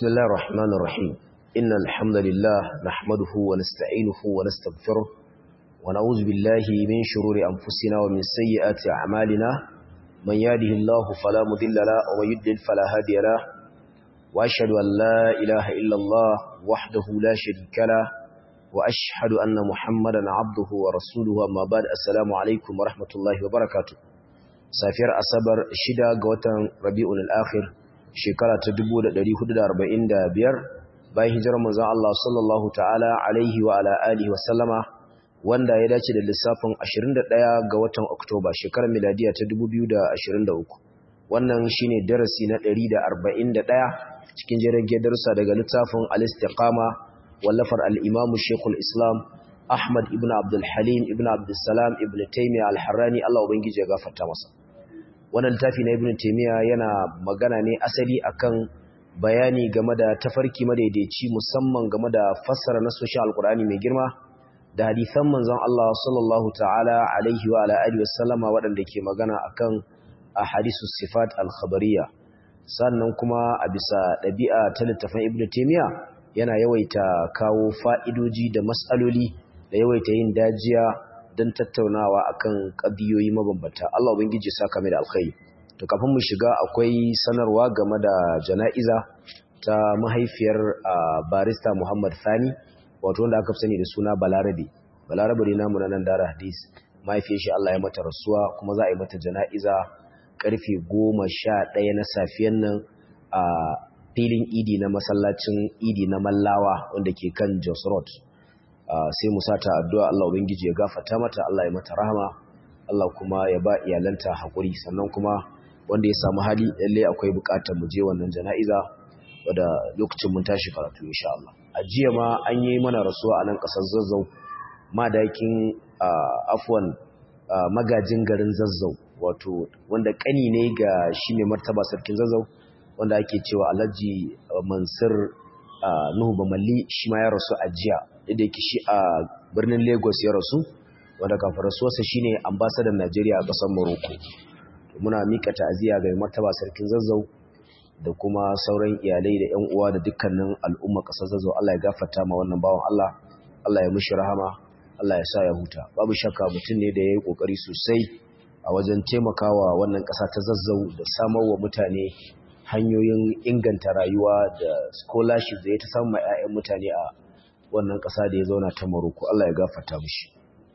بسم الله الرحمن الرحيم إن الحمد لله نحمده ونستعينه ونستغفره ونعوذ بالله من شرور أنفسنا ومن سيئات أعمالنا من يهده الله فلا مضل له ومن يضلل فلا هادي له وأشهد أن لا إله إلا الله وحده لا شريك له وأشهد أن محمدا عبده ورسوله أما بعد السلام عليكم ورحمة الله وبركاته سافر أصبر شدا قوة ربيع الآخر shekara ta 1445 bayan hijirar manzon Allah sallallahu ta'ala alaihi wa ala alihi wa sallama wanda ya dace da lissafin 21 ga watan Oktoba shekarar miladiya ta 2023 wannan shine darasi na 141 cikin jirage darussa daga littafin al-istiqama wallafar al-imam Sheikhul Islam Ahmad ibn Abdul Halim ibn Abdul Salam ibn Taymiyyah al-Harrani Allah ubangiji ya gafarta masa wannan littafi na ibn taymiya yana magana ne asali akan bayani game da tafarki madaidaici musamman game da fassara nasoshin alkur'ani mai girma da hadisan manzon Allah sallallahu ta'ala alaihi wa ala alihi wasallama waɗanda ke magana akan ahadisu sifat al-khabariyya sannan kuma a bisa ɗabi'a ta littafin ibn taymiya yana yawaita kawo fa'idoji da mas'aloli da yawaita yin dajiya don tattaunawa akan ƙadiyoyi mabambanta Allah ubangiji ya saka mai da alkhairi to kafin mu shiga akwai sanarwa game da jana'iza ta mahaifiyar barista Muhammad Sani wato wanda aka sani da suna Balarabe Balarabe ne namu nan Dara Hadis mahaifiyar shi Allah ya mata rasuwa kuma za a yi mata jana'iza karfe 11 na safiyan nan a filin Idi na masallacin Idi na Mallawa wanda ke kan Jos Road sai mu sata addu'a Allah ubangiji ya gafarta mata Allah ya mata rahama Allah kuma ya ba iyalanta hakuri sannan kuma wanda ya samu hali lalle akwai bukatar mu je wannan jana'iza wanda lokacin mun tashi karatu insha Allah a jiya ma an yi mana rasuwa a nan kasar Zazzau madakin afwan magajin garin Zazzau wato wanda kani ne ga shi ne martaba sarkin Zazzau wanda ake cewa Alhaji Mansur Nuhu Bamalli shi ma ya rasu a jiya da yake shi a birnin Lagos ya rasu wanda kafin rasuwarsa shine ambassador Najeriya a ƙasar Morocco muna mika ta'aziyya ga martaba sarkin Zazzau da kuma sauran iyalai da ƴan uwa da dukkanin al'umma ƙasar Zazzau Allah ya gafarta ma wannan bawan Allah Allah ya mishi rahama Allah ya sa ya huta babu shakka mutum ne da yayi kokari sosai a wajen taimakawa wannan ƙasa ta Zazzau da samar wa mutane hanyoyin inganta rayuwa da scholarship da ya ta samu ma 'ya'yan mutane a wannan ƙasa da ya zauna ta Morocco Allah ya gafarta mishi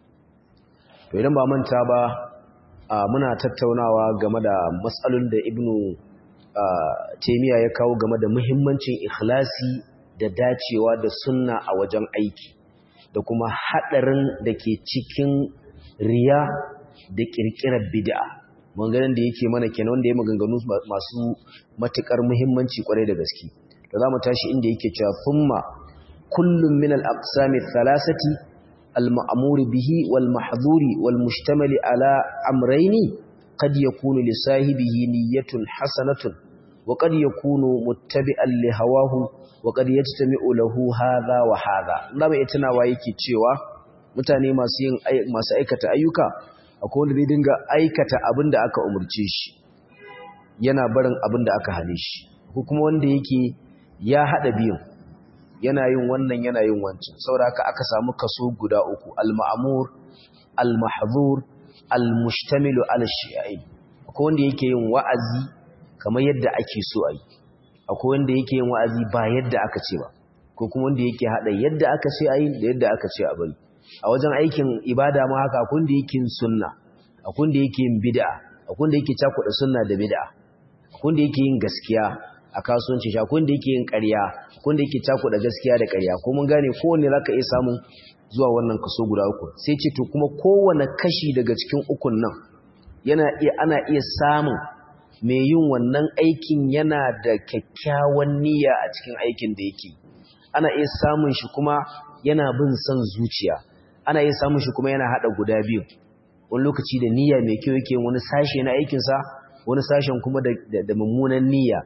to idan ba manta ba muna tattaunawa game da matsalolin da Ibn Taymiyyah ya kawo game da muhimmancin ikhlasi da dacewa da sunna a wajen aiki da kuma hadarin da ke cikin riya da kirkirar bid'a maganganun da yake mana kenan wanda ya maganganu masu matukar muhimmanci kwarai da gaske da zamu tashi inda yake cewa thumma كل من الأقسام الثلاثة المأمور به والمحظور والمشتمل على أمرين قد يكون لصاحبه نية حسنة وقد يكون متبعا لهواه وقد يجتمع له هذا وهذا لما يتنا ويكي تشيوا mutane masu yin masu aikata ayyuka akwai wanda zai dinga aikata abin da aka umurce shi yana barin abin da aka hane shi ko kuma wanda yake ya hada biyun yana yin wannan yana yin wancan saboda haka aka samu kaso guda uku al-ma'mur al-mahzur al-mushtamilu ala shi'ain akwai wanda yake yin wa'azi kamar yadda ake so ayi akwai wanda yake yin wa'azi ba yadda aka ce ba ko kuma wanda yake hada yadda aka ce ayi da yadda aka ce a bari a wajen aikin ibada ma haka akwai wanda yake yin sunna akwai wanda yake yin bid'a akwai wanda yake cakuɗa sunna da bid'a akwai wanda yake yin gaskiya a kasuwanci shi akwai da yake yin ƙarya akwai da yake da gaskiya da ƙarya ko mun gane kowanne zaka iya samun zuwa wannan kaso guda uku sai ce to kuma kowanne kashi daga cikin ukun nan yana iya ana iya samun mai yin wannan aikin yana da kyakkyawan niyya a cikin aikin da yake ana iya samun shi kuma yana bin son zuciya ana iya samun shi kuma yana hada guda biyu wani lokaci da niyya mai kyau yake wani sashe na aikinsa wani sashen kuma da mummunan niyya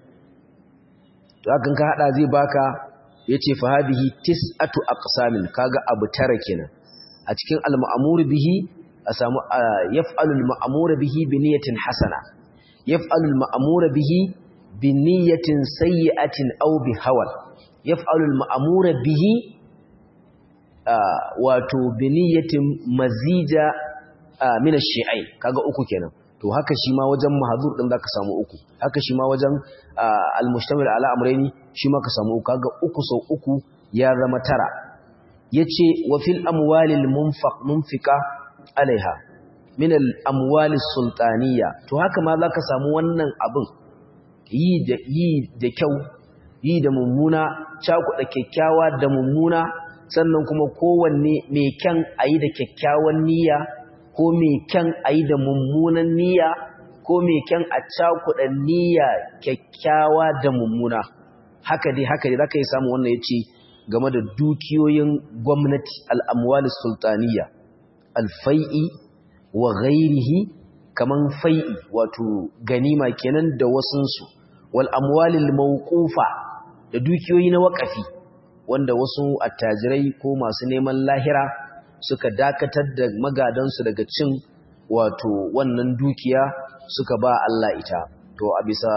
to hakan ka hada zai baka yace fa hadhihi tis'atu aqsamin kaga abu tara kenan a cikin al-ma'mur bihi a samu yaf'alu al-ma'mur bihi bi niyatin hasana yaf'alu al-ma'mur bihi bi niyyatin sayyi'atin aw bi hawan yaf'alu al-ma'mura bihi wato bi niyyatin mazija min ash-shi'ain kaga uku kenan to haka shi ma wajen mahzur din zaka samu uku haka shi ma wajen al-mustamil ala amrayni shi ma ka samu uku kaga uku sau uku ya zama tara yace wa fil amwalil munfaq munfika alaiha min al amwalis sultaniya to haka ma zaka samu wannan abin yi da yi da kyau yi da mummuna cakuɗa kyakkyawa da mummuna sannan kuma kowanne mai kyan ayi da kyakkyawan niyya ko mai kyan ayi da mummunan niyya ko mai kyan a cakuɗa niyya kyakkyawa da mummuna haka dai haka dai zaka yi samu wannan yace game da dukiyoyin gwamnati al'amwali sultaniya alfai'i wa ghairihi kaman fai'i wato ganima kenan da wasunsu wal amwalil mawqufa da dukiyoyi na waƙafi wanda wasu attajirai ko masu neman lahira suka dakatar da magadansu daga cin wato wannan dukiya suka ba Allah ita to a bisa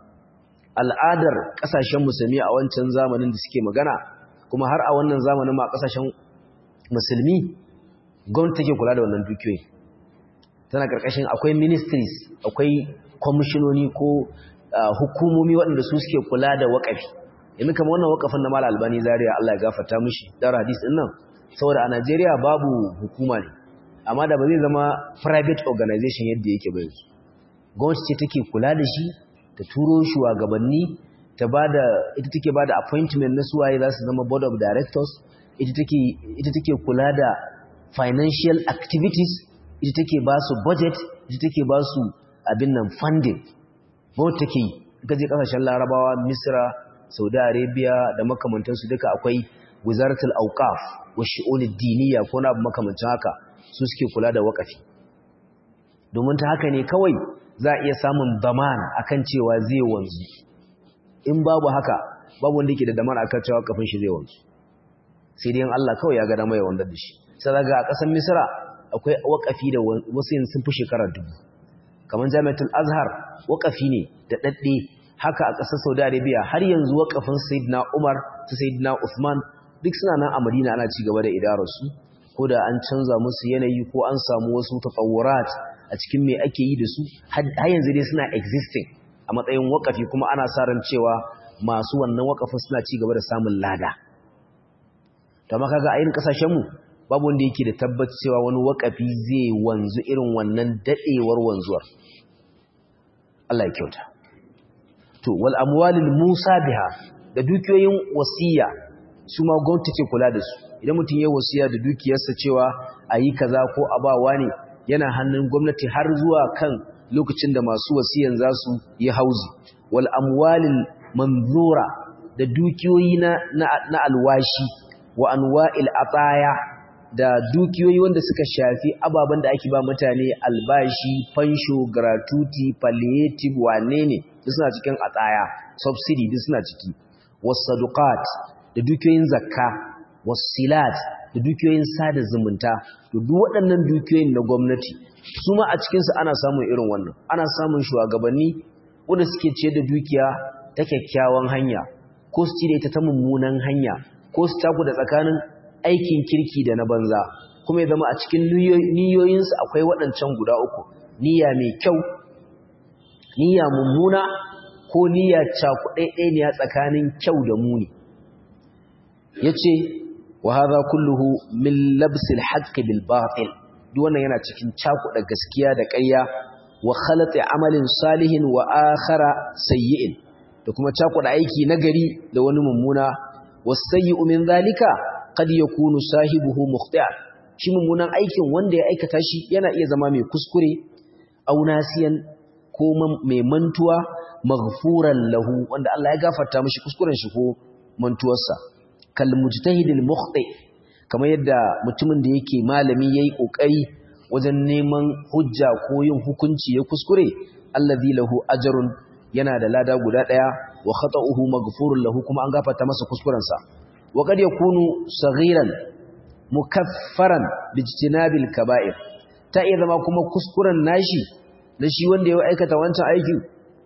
al'adar ƙasashen musulmi a wancan zamanin da suke magana kuma har a wannan zamanin ma kasashen musulmi gwamnati take kula da wannan dukiyoyi tana karkashin akwai ministries akwai kwamishinoni ko hukumomi waɗanda su suke kula da waƙafi yanzu kamar wannan waƙafin na mala albani zaria Allah ya gafarta mishi dar hadis din nan saboda a Najeriya babu hukuma ne amma da ba zai zama private organization yadda yake ba yanzu gwamnati ce take kula da shi ta turo shugabanni ta bada ita take bada appointment na suwaye za su zama board of directors ita take ita take kula da financial activities ita take ba su budget ita take ba su abin nan funding both take yi ita je kasashen larabawa misra saudi arabia da makamantansu duka akwai wizaratul awqaf wa shu'unid diniya ko na makamancin haka su suke kula da wakafi domin ta haka ne kawai za a iya samun daman akan cewa zai wanzu in babu haka babu wanda yake da damar akan cewa kafin shi zai wanzu sai dai Allah kawai ya ga dama ya wanda da shi sai daga a ƙasar Misra akwai wakafi da wasu yin sun fi shekara dubu kamar Jami'atul Azhar wakafi ne da dadde haka a ƙasar Saudi Arabia har yanzu wakafin Sayyidina Umar da Sayyidina Uthman duk suna nan a Madina ana ci gaba da idarar su ko da an canza musu yanayi ko an samu wasu tatawurat a cikin me ake yi da su har yanzu dai suna existing a matsayin wakafi kuma ana sa ran cewa masu wannan wakafin suna ci gaba da samun lada to amma kaga a irin kasashen mu babu wanda yake da tabbaci cewa wani wakafi zai wanzu irin wannan dadewar wanzuwar Allah ya kyauta to wal amwalil musa biha da dukiyoyin wasiya su ma gwamnati ce kula da su idan mutum ya wasiya da dukiyarsa cewa ayi kaza ko abawa ne yana hannun gwamnati har zuwa kan lokacin da masu wasiyan za su yi hauzi wal amwalil manzura da dukiyoyi na, na, alwashi wa anwa'il ataya da dukiyoyi wanda suka shafi ababen da ake ba mutane albashi fansho gratuity palliative wane ne duk suna cikin ataya subsidy duk suna ciki wasaduqat da dukiyoyin zakka wasilat da dukiyoyin sada zumunta to duk waɗannan dukiyoyin na gwamnati su ma a cikinsu ana samun irin wannan ana samun shugabanni wanda suke ce da dukiya ta kyakkyawan hanya ko su cire ta ta mummunan hanya ko su taku da tsakanin aikin kirki da na banza kuma ya zama a cikin niyoyinsu akwai waɗancan guda uku niyya mai kyau niyya mummuna ko niyya cakuɗaiɗaya tsakanin kyau da muni ya ce wa haza kulluhu min labsil haqqi bil batil duk wannan yana cikin cakuɗa gaskiya da ƙarya wa khalati amalin salihin wa akhara sayyi'in da kuma cakuɗa aiki nagari da wani mummuna wasayyi'u min zalika qad yakunu sahibuhu mukhti'a shi mummunan aikin wanda ya aikata shi yana iya zama mai kuskure aw nasiyan ko mai mantuwa maghfuran lahu wanda Allah ya gafarta mishi kuskuren shi ko mantuwarsa kal mujtahidil mukhti kamar yadda mutumin da yake malami yayi kokari wajen neman hujja ko yin hukunci ya kuskure allazi lahu ajrun yana da lada guda daya wa khata'uhu maghfurun lahu kuma an gafarta masa kuskuren sa wa kad yakunu saghiran mukaffaran bijtinabil kaba'ir ta iya zama kuma kuskuren nashi da shi wanda ya aikata wancan aiki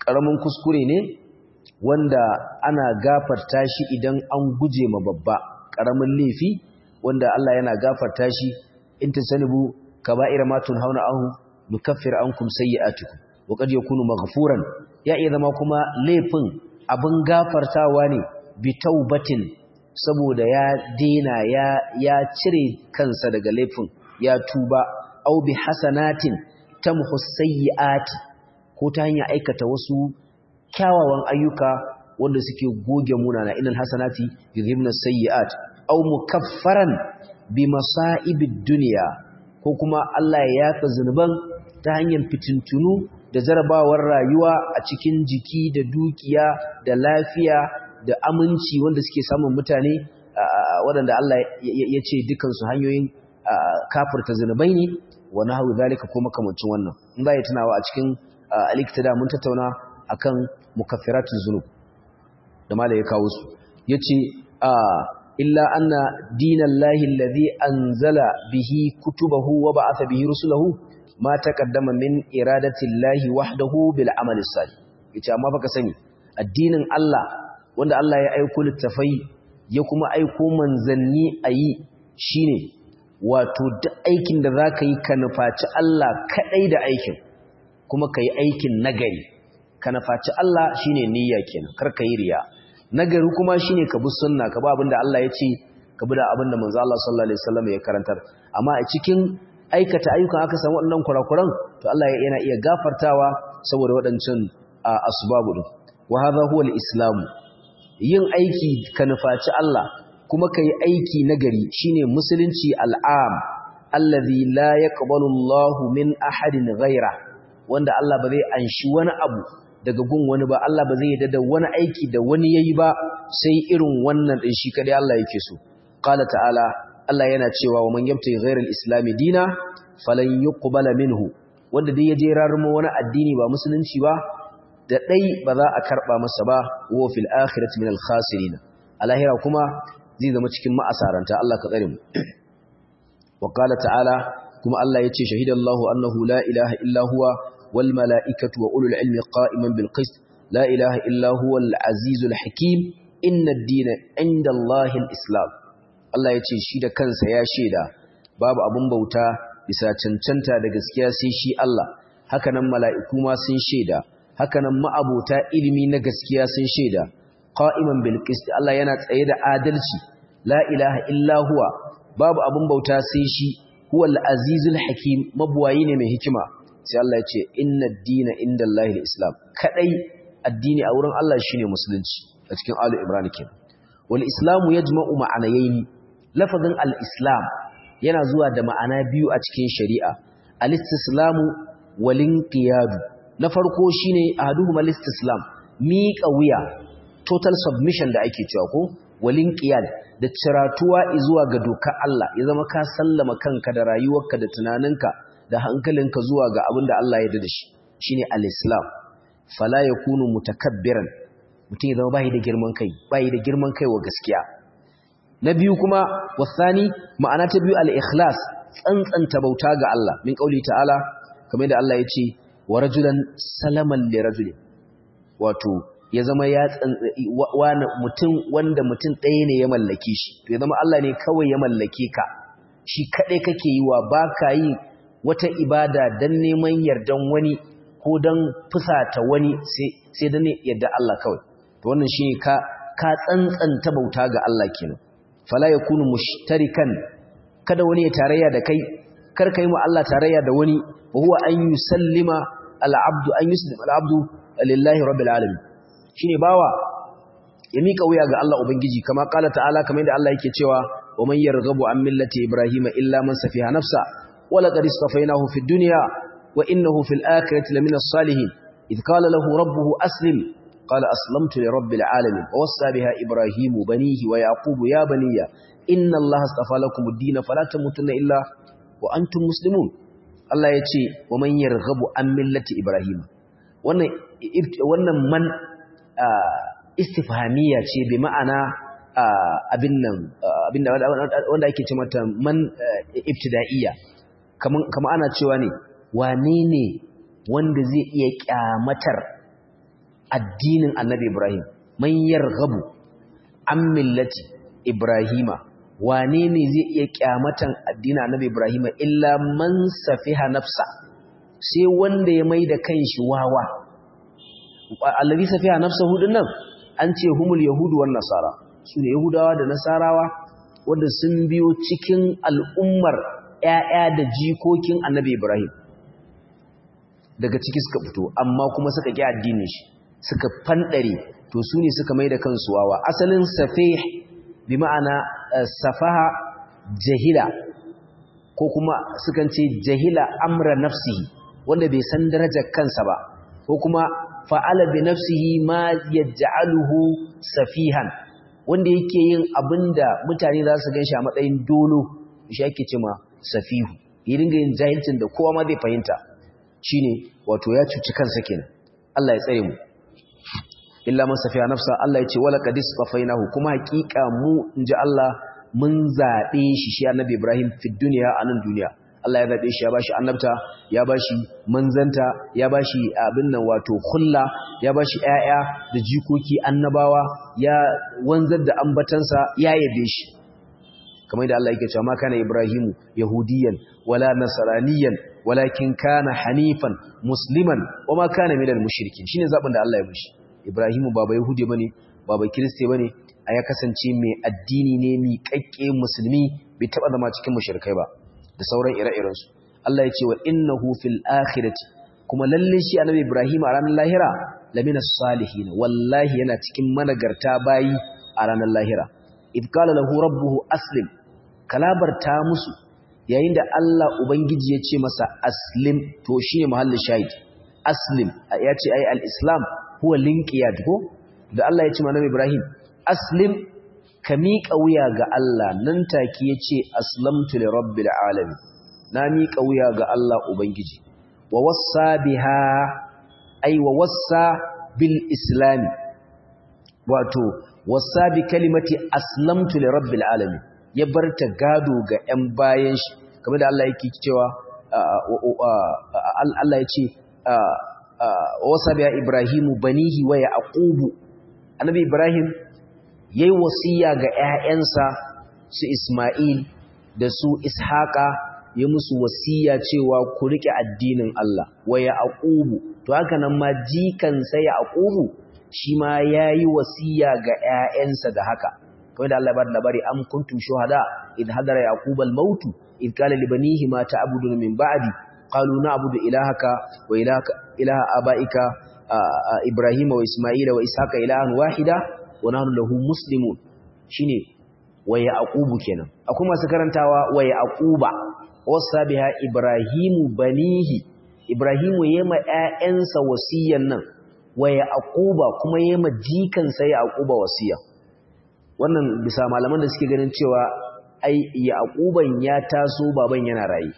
karamin kuskure ne wanda ana gafarta shi idan an guje ma babba karamin laifi wanda Allah yana gafarta shi in tasanibu kaba'ira ma tunhauna anhu nukaffir ankum sayyi'atukum wa qad yakunu maghfuran ya iya zama kuma laifin abin gafartawa ne bi taubatin saboda ya dena ya ya cire kansa daga laifin ya tuba au bi hasanatin tamhu sayyi'ati ko ta hanyar aikata wasu kyawawan ayyuka wanda suke goge munana inal hasanati yuzhibna sayyi'at aw mukaffaran bi masa'ibid dunya ko kuma Allah ya yafa zunuban ta hanyar fitintunu da zarabawar rayuwa a cikin jiki da dukiya da lafiya da aminci wanda suke samun mutane waɗanda Allah ya ce dukansu hanyoyin kafirta zunubai ne wa nahwu zalika ko makamancin wannan in za ya tunawa a cikin al-iktida mun tattauna akan mukaffiratuz zunub da malai ya kawo su yace illa anna dinallahi alladhi anzala bihi kutubahu wa ba'atha bihi rusulahu ma taqaddama min iradati llahi wahdahu bil amali salih yace amma baka sani addinin Allah wanda Allah ya aiko littafai ya kuma aiko manzanni ayi shine wato duk aikin da zaka yi ka nufaci Allah kadai da aikin kuma kai aikin nagari ka nufaci Allah shine niyya kenan kar ka yi riya nagari kuma shine ka bi sunna ka bi abinda Allah ya ce ka bi da abinda manzo Allah sallallahu alaihi wasallam ya karantar amma a cikin aikata ayyukan aka samu waɗannan kurakuran to Allah yana iya gafartawa saboda waɗancan asbabu din wa hadha huwa al-islam yin aiki ka nufaci Allah kuma kai aiki nagari shine musulunci al'am allazi la yaqbalu Allahu min ahadin ghaira wanda Allah ba zai anshi wani abu daga gun wani ba Allah ba zai yarda da wani aiki da wani yayi ba sai irin wannan din shi kadai Allah yake so qala ta'ala Allah yana cewa wa man yabta ghairal islam dina falan yuqbala minhu wanda dai yaje rarmo wani addini ba musulunci ba da dai ba za a karba masa ba wa fil akhirati minal khasirin alahira kuma zai zama cikin ma'asaranta Allah ka tsare mu wa qala ta'ala kuma Allah yace shahidallahu annahu la ilaha illa huwa wal mala'ikatu wa ulul ilmi qa'iman bil qist la ilaha illa huwa al azizul hakim inna ad-dina 'inda Allahi al-islam Allah yace shi da kansa ya sheda babu abun bauta bisa cancanta da gaskiya sai shi Allah hakanan mala'iku ma sun sheda hakanan ma'abota ilimi na gaskiya sun sheda qa'iman bil qist Allah yana tsaye da adalci la ilaha illa huwa babu abun bauta sai shi huwal azizul hakim mabuwayi ne mai hikima sai Allah ya ce inna ad-dina indallahi al-islam kadai addini a wurin Allah shine musulunci a cikin alu imran kenan wal islamu yajma'u ma'anayaini lafazin al-islam yana zuwa da ma'ana biyu a cikin shari'a al-istislamu wal inqiyadu na farko shine ahaduhuma al-istislam miƙa wuya total submission da ake cewa ko wal inqiyad da ciratuwa zuwa ga dokar Allah ya zama ka sallama kanka da rayuwarka da tunaninka da hankalinka zuwa ga abin da Allah ya yarda da shi shine al-islam fala yakunu mutakabbiran mutum ya zama bai da girman kai bai da girman kai wa gaskiya na biyu kuma wasani ma'ana ta biyu al-ikhlas tsantsanta bauta ga Allah min kauli ta'ala kamar da Allah ya ce wa rajulan salaman li rajulin wato ya zama ya wani mutum wanda mutum ɗaya ne ya mallake shi to ya zama Allah ne kawai ya mallake ka shi kaɗai kake yi wa ba ka yi wata ibada don neman yardan wani ko don fusata wani sai don yarda Allah kawai to wannan shi ne ka tsantsanta bauta ga Allah kenan fala ya kunu mushtarikan kada wani ya tarayya da kai kar ka yi ma Allah tarayya da wani wa huwa an yusallima al-abdu an yuslima al-abdu lillahi rabbil alamin shine bawa ya mika wuya ga Allah ubangiji kama kala ta'ala kamar yadda Allah yake cewa wa man yarghabu an millati ibrahima illa man safiha nafsa wa laqad istafainahu fid dunya wa innahu fil akhirati lamina salihin id qala lahu rabbuhu aslim qala aslamtu li rabbil alamin wa wassa biha ibrahimu banihi wa yaqubu ya baniya inna allaha astafa lakum ad-din fala tamutunna illa wa antum muslimun Allah yace wa man yarghabu an millati ibrahima wannan wannan man istifhamiya ce bi ma'ana abin nan abin wanda ake ce mata man ibtida'iyya kama ana cewa ne wane ne wanda zai iya kyamatar addinin annabi Ibrahim man yarghabu an millati Ibrahima wane ne zai iya kyamatan addinin annabi Ibrahima illa man safiha nafsa sai wanda ya mai da kanshi wawa allazi safiha nafsahu dinnan an ce humul yahudu wan nasara sune yahudawa da nasarawa wanda sun biyo cikin al'ummar ƴaƴa da jikokin annabi Ibrahim daga ciki suka fito amma kuma suka ƙi addinin shi suka fandare to su ne suka mai da kansu wawa asalin safih bi ma'ana safaha jahila ko kuma sukan ce jahila amra nafsihi wanda bai san darajar kansa ba ko kuma fa'ala bi nafsihi ma yaj'aluhu safihan wanda yake yin abinda mutane za su ganshi a matsayin dolo shi ake cewa safihu ya dinga yin jahilcin da kowa ma zai fahimta shine wato ya cuci kansa kenan Allah ya tsare mu illa man safiya nafsa Allah ya ce wala qadis qafainahu kuma hakika mu inji Allah mun zabe shi shi annabi Ibrahim fi dunya anan duniya Allah ya zabe shi ya bashi annabta ya bashi manzanta ya bashi abin nan wato khulla ya bashi ƴaƴa da jikoki annabawa ya wanzar da ambatansa ya yabe shi kamar da Allah yake cewa ma kana Ibrahimu yahudiyan wala nasraniyan walakin kana hanifan musliman wama kana minal mushrikin shine zabin da Allah ya mishi Ibrahimu baba yahudi bane baba kristi bane a ya kasance mai addini ne mi kakke musulmi bai taba zama cikin mushrikai ba da sauran ire-iren su Allah ya ce wa innahu fil akhirati kuma lalle shi annabi Ibrahim a ranar lahira lamina salihin wallahi yana cikin managarta bayi a ranar lahira id qala lahu rabbuhu aslim kalabarta musu yayin da Allah ubangiji ya ce masa aslim to shine mahallin shahid aslim ya ce ai al-islam huwa linqiyad ko da Allah ya ce annabi Ibrahim aslim ka miƙa wuya ga Allah nan take yace aslamtu li rabbil alamin na miƙa wuya ga Allah ubangiji wa wassa biha ay wa wassa bil islam wato wassa bi kalimati aslamtu li rabbil alamin ya barta gado ga ƴan bayan shi kamar da Allah yake cewa Allah ya ce wasa biya Ibrahimu banihi wa Yaqubu annabi Ibrahim yayi wasiya ga ƴaƴansa su Isma'il da su Ishaqa ya musu wasiya cewa ku rike addinin Allah wa Yaqubu to haka nan ma jikan sai Yaqubu shi ma yayi wasiya ga ƴaƴansa da haka kawai da Allah ya bada labari am kuntum shuhada id hadara yaqubal mautu id qala li banihi ma ta'buduna min ba'di qalu na'budu ilahaka wa ilahaka ilaha abaika ibrahima wa isma'ila wa ishaqa ilahan wahida wa nahnu lahu muslimun shine wa yaqubu kenan akwai masu karantawa wa yaquba wasa biha ibrahimu banihi ibrahimu yema ƴaƴansa wasiyan nan wa yaquba kuma yema jikansa yaquba wasiya wannan bisa malaman da suke ganin cewa ai yaquban ya taso baban yana rayi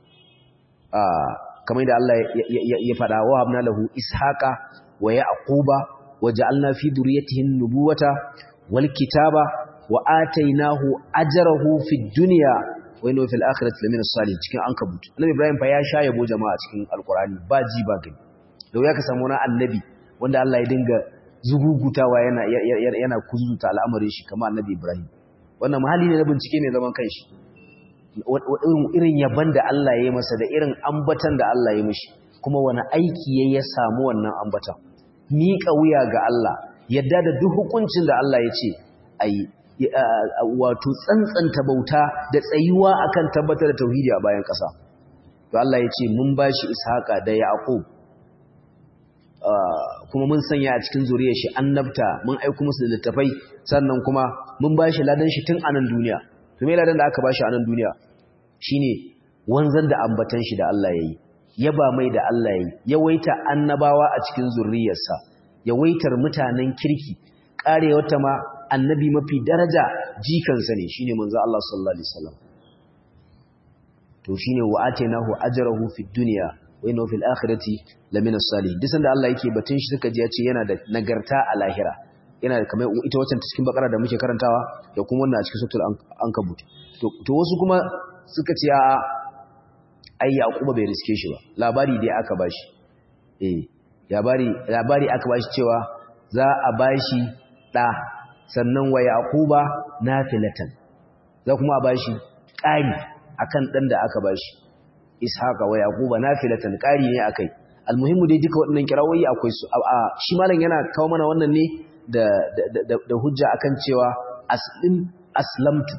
kamar da Allah ya faɗa wa habna lahu ishaqa wa yaquba waja'alna fi durriyyatihi an-nubuwata wal kitaba wa atainahu ajrahu fid dunya wa innahu fil akhirati lamina salihin cikin ankabut annabi ibrahim fa ya sha yabo jama'a cikin alqur'ani ba ji ba gani da ya ka samu wani annabi wanda Allah ya dinga zugugutawa yana yana kuzuta al'amarin shi kamar annabi ibrahim wannan mahalli ne na bincike ne zaman kanshi irin yaban da Allah ya yi masa da irin ambatan da Allah ya mishi kuma wani aiki ya ya samu wannan ambatan miƙa wuya ga Allah yadda da duk hukuncin da Allah ya ce ayi wato tsantsanta bauta da tsayuwa akan tabbatar da tauhidi a bayan ƙasa to Allah ya ce mun bashi Ishaqa da Yaqub kuma mun sanya a cikin zuriyar shi annabta mun aika musu da littafai sannan kuma mun bashi ladan shi tun a nan duniya to me ladan da aka bashi a nan duniya shine wanzan da ambatan shi da Allah yayi yaba mai da Allah yayi yawaita annabawa a cikin zurriyarsa yawaitar mutanen kirki kare wata ma annabi mafi daraja jikansa ne shine manzo Allah sallallahu alaihi wasallam to shine wa atainahu ajrahu fid dunya wa innahu fil akhirati lamina salihin duk sanda Allah yake batun shi suka ji ya ce yana da nagarta a lahira yana da kamar ita wacce cikin bakara da muke karantawa da kuma wannan a cikin suratul ankabut to wasu kuma suka ce a ai yaquba bai riske shi ba labari dai aka bashi eh labari labari aka bashi cewa za a bashi da sannan wa yaquba nafilatan za kuma a bashi ƙari akan dan da aka bashi ishaqa wa yaquba nafilatan ƙari ne akai almuhimmu dai duka waɗannan kirawoyi akwai su shi malam yana kawo mana wannan ne da da hujja akan cewa aslim aslamtu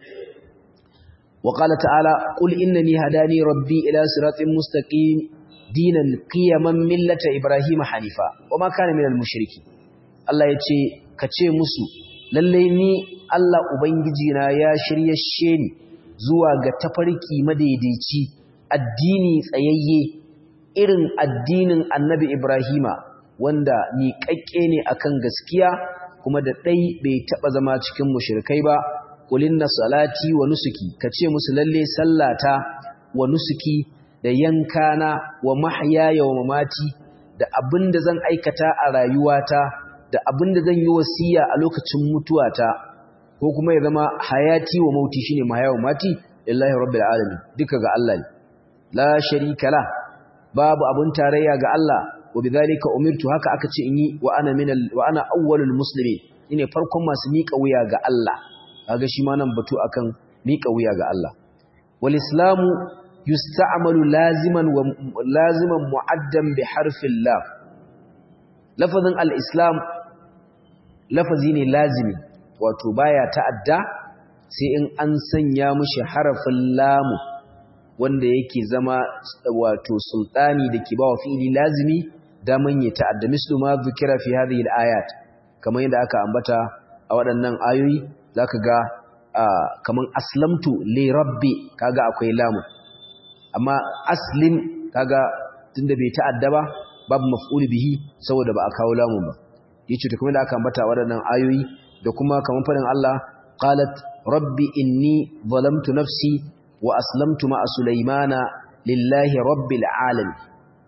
wa qala ta'ala qul innani hadani rabbi ila siratin mustaqim dinan qiyaman millata ibrahim hanifa wa ma kana minal mushriki Allah yace ka ce musu lalle ni Allah ubangiji na ya shiryashe ni zuwa ga tafarki madaidaici addini tsayayye irin addinin annabi Ibrahima wanda miƙaƙƙe ne akan gaskiya kuma da ɗai bai taɓa zama cikin mushrikai ba na salati wa nusuki kace musu lalle sallata wa nusuki da yankana wa mahyaya wa mamati da abinda zan aikata a rayuwata da abinda zan yi wasiya a lokacin mutuwata ko kuma ya zama hayati wa mauti shine mahaya wa mati lillahi rabbil alamin duka ga Allah ne la sharika la babu abun tarayya ga Allah wa bidhalika umirtu haka aka ce in yi wa ana minal wa ana awwalul muslimin ine farkon masu miƙa wuya ga Allah kaga shi ma nan batu akan miƙa wuya ga Allah wal islamu yusta'malu laziman wa laziman mu'addan bi harfin lam lafazin al-islam lafazi ne lazimi wato baya ta'adda sai in an sanya mishi harafin lamu wanda yake zama wato sultani da ke ba wa fi'ili lazimi daman ya ta'adda mislu ma zukira fi hadhihi al-ayat kamar yadda aka ambata a waɗannan ayoyi zaka ga kaman aslamtu li rabbi kaga akwai lamu amma aslim kaga tunda bai ta'adda ba babu maf'ul bihi saboda ba a kawo lamun ba yace to kamar da aka ambata a waɗannan ayoyi da kuma kaman fadin Allah qalat rabbi inni zalamtu nafsi wa aslamtu ma'a sulaymana lillahi rabbil alamin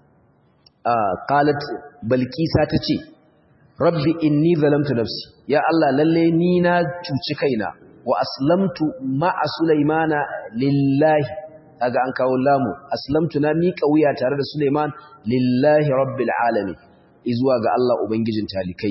qalat balkisa tace rabbi inni zalamtu nafsi ya Allah lalle ni na cuci kaina wa aslamtu ma'a sulaymana lillahi kaga an kawo lamu aslamtu na miƙa wuya tare da Sulaiman lillahi rabbil alamin izuwa ga Allah ubangijin talikai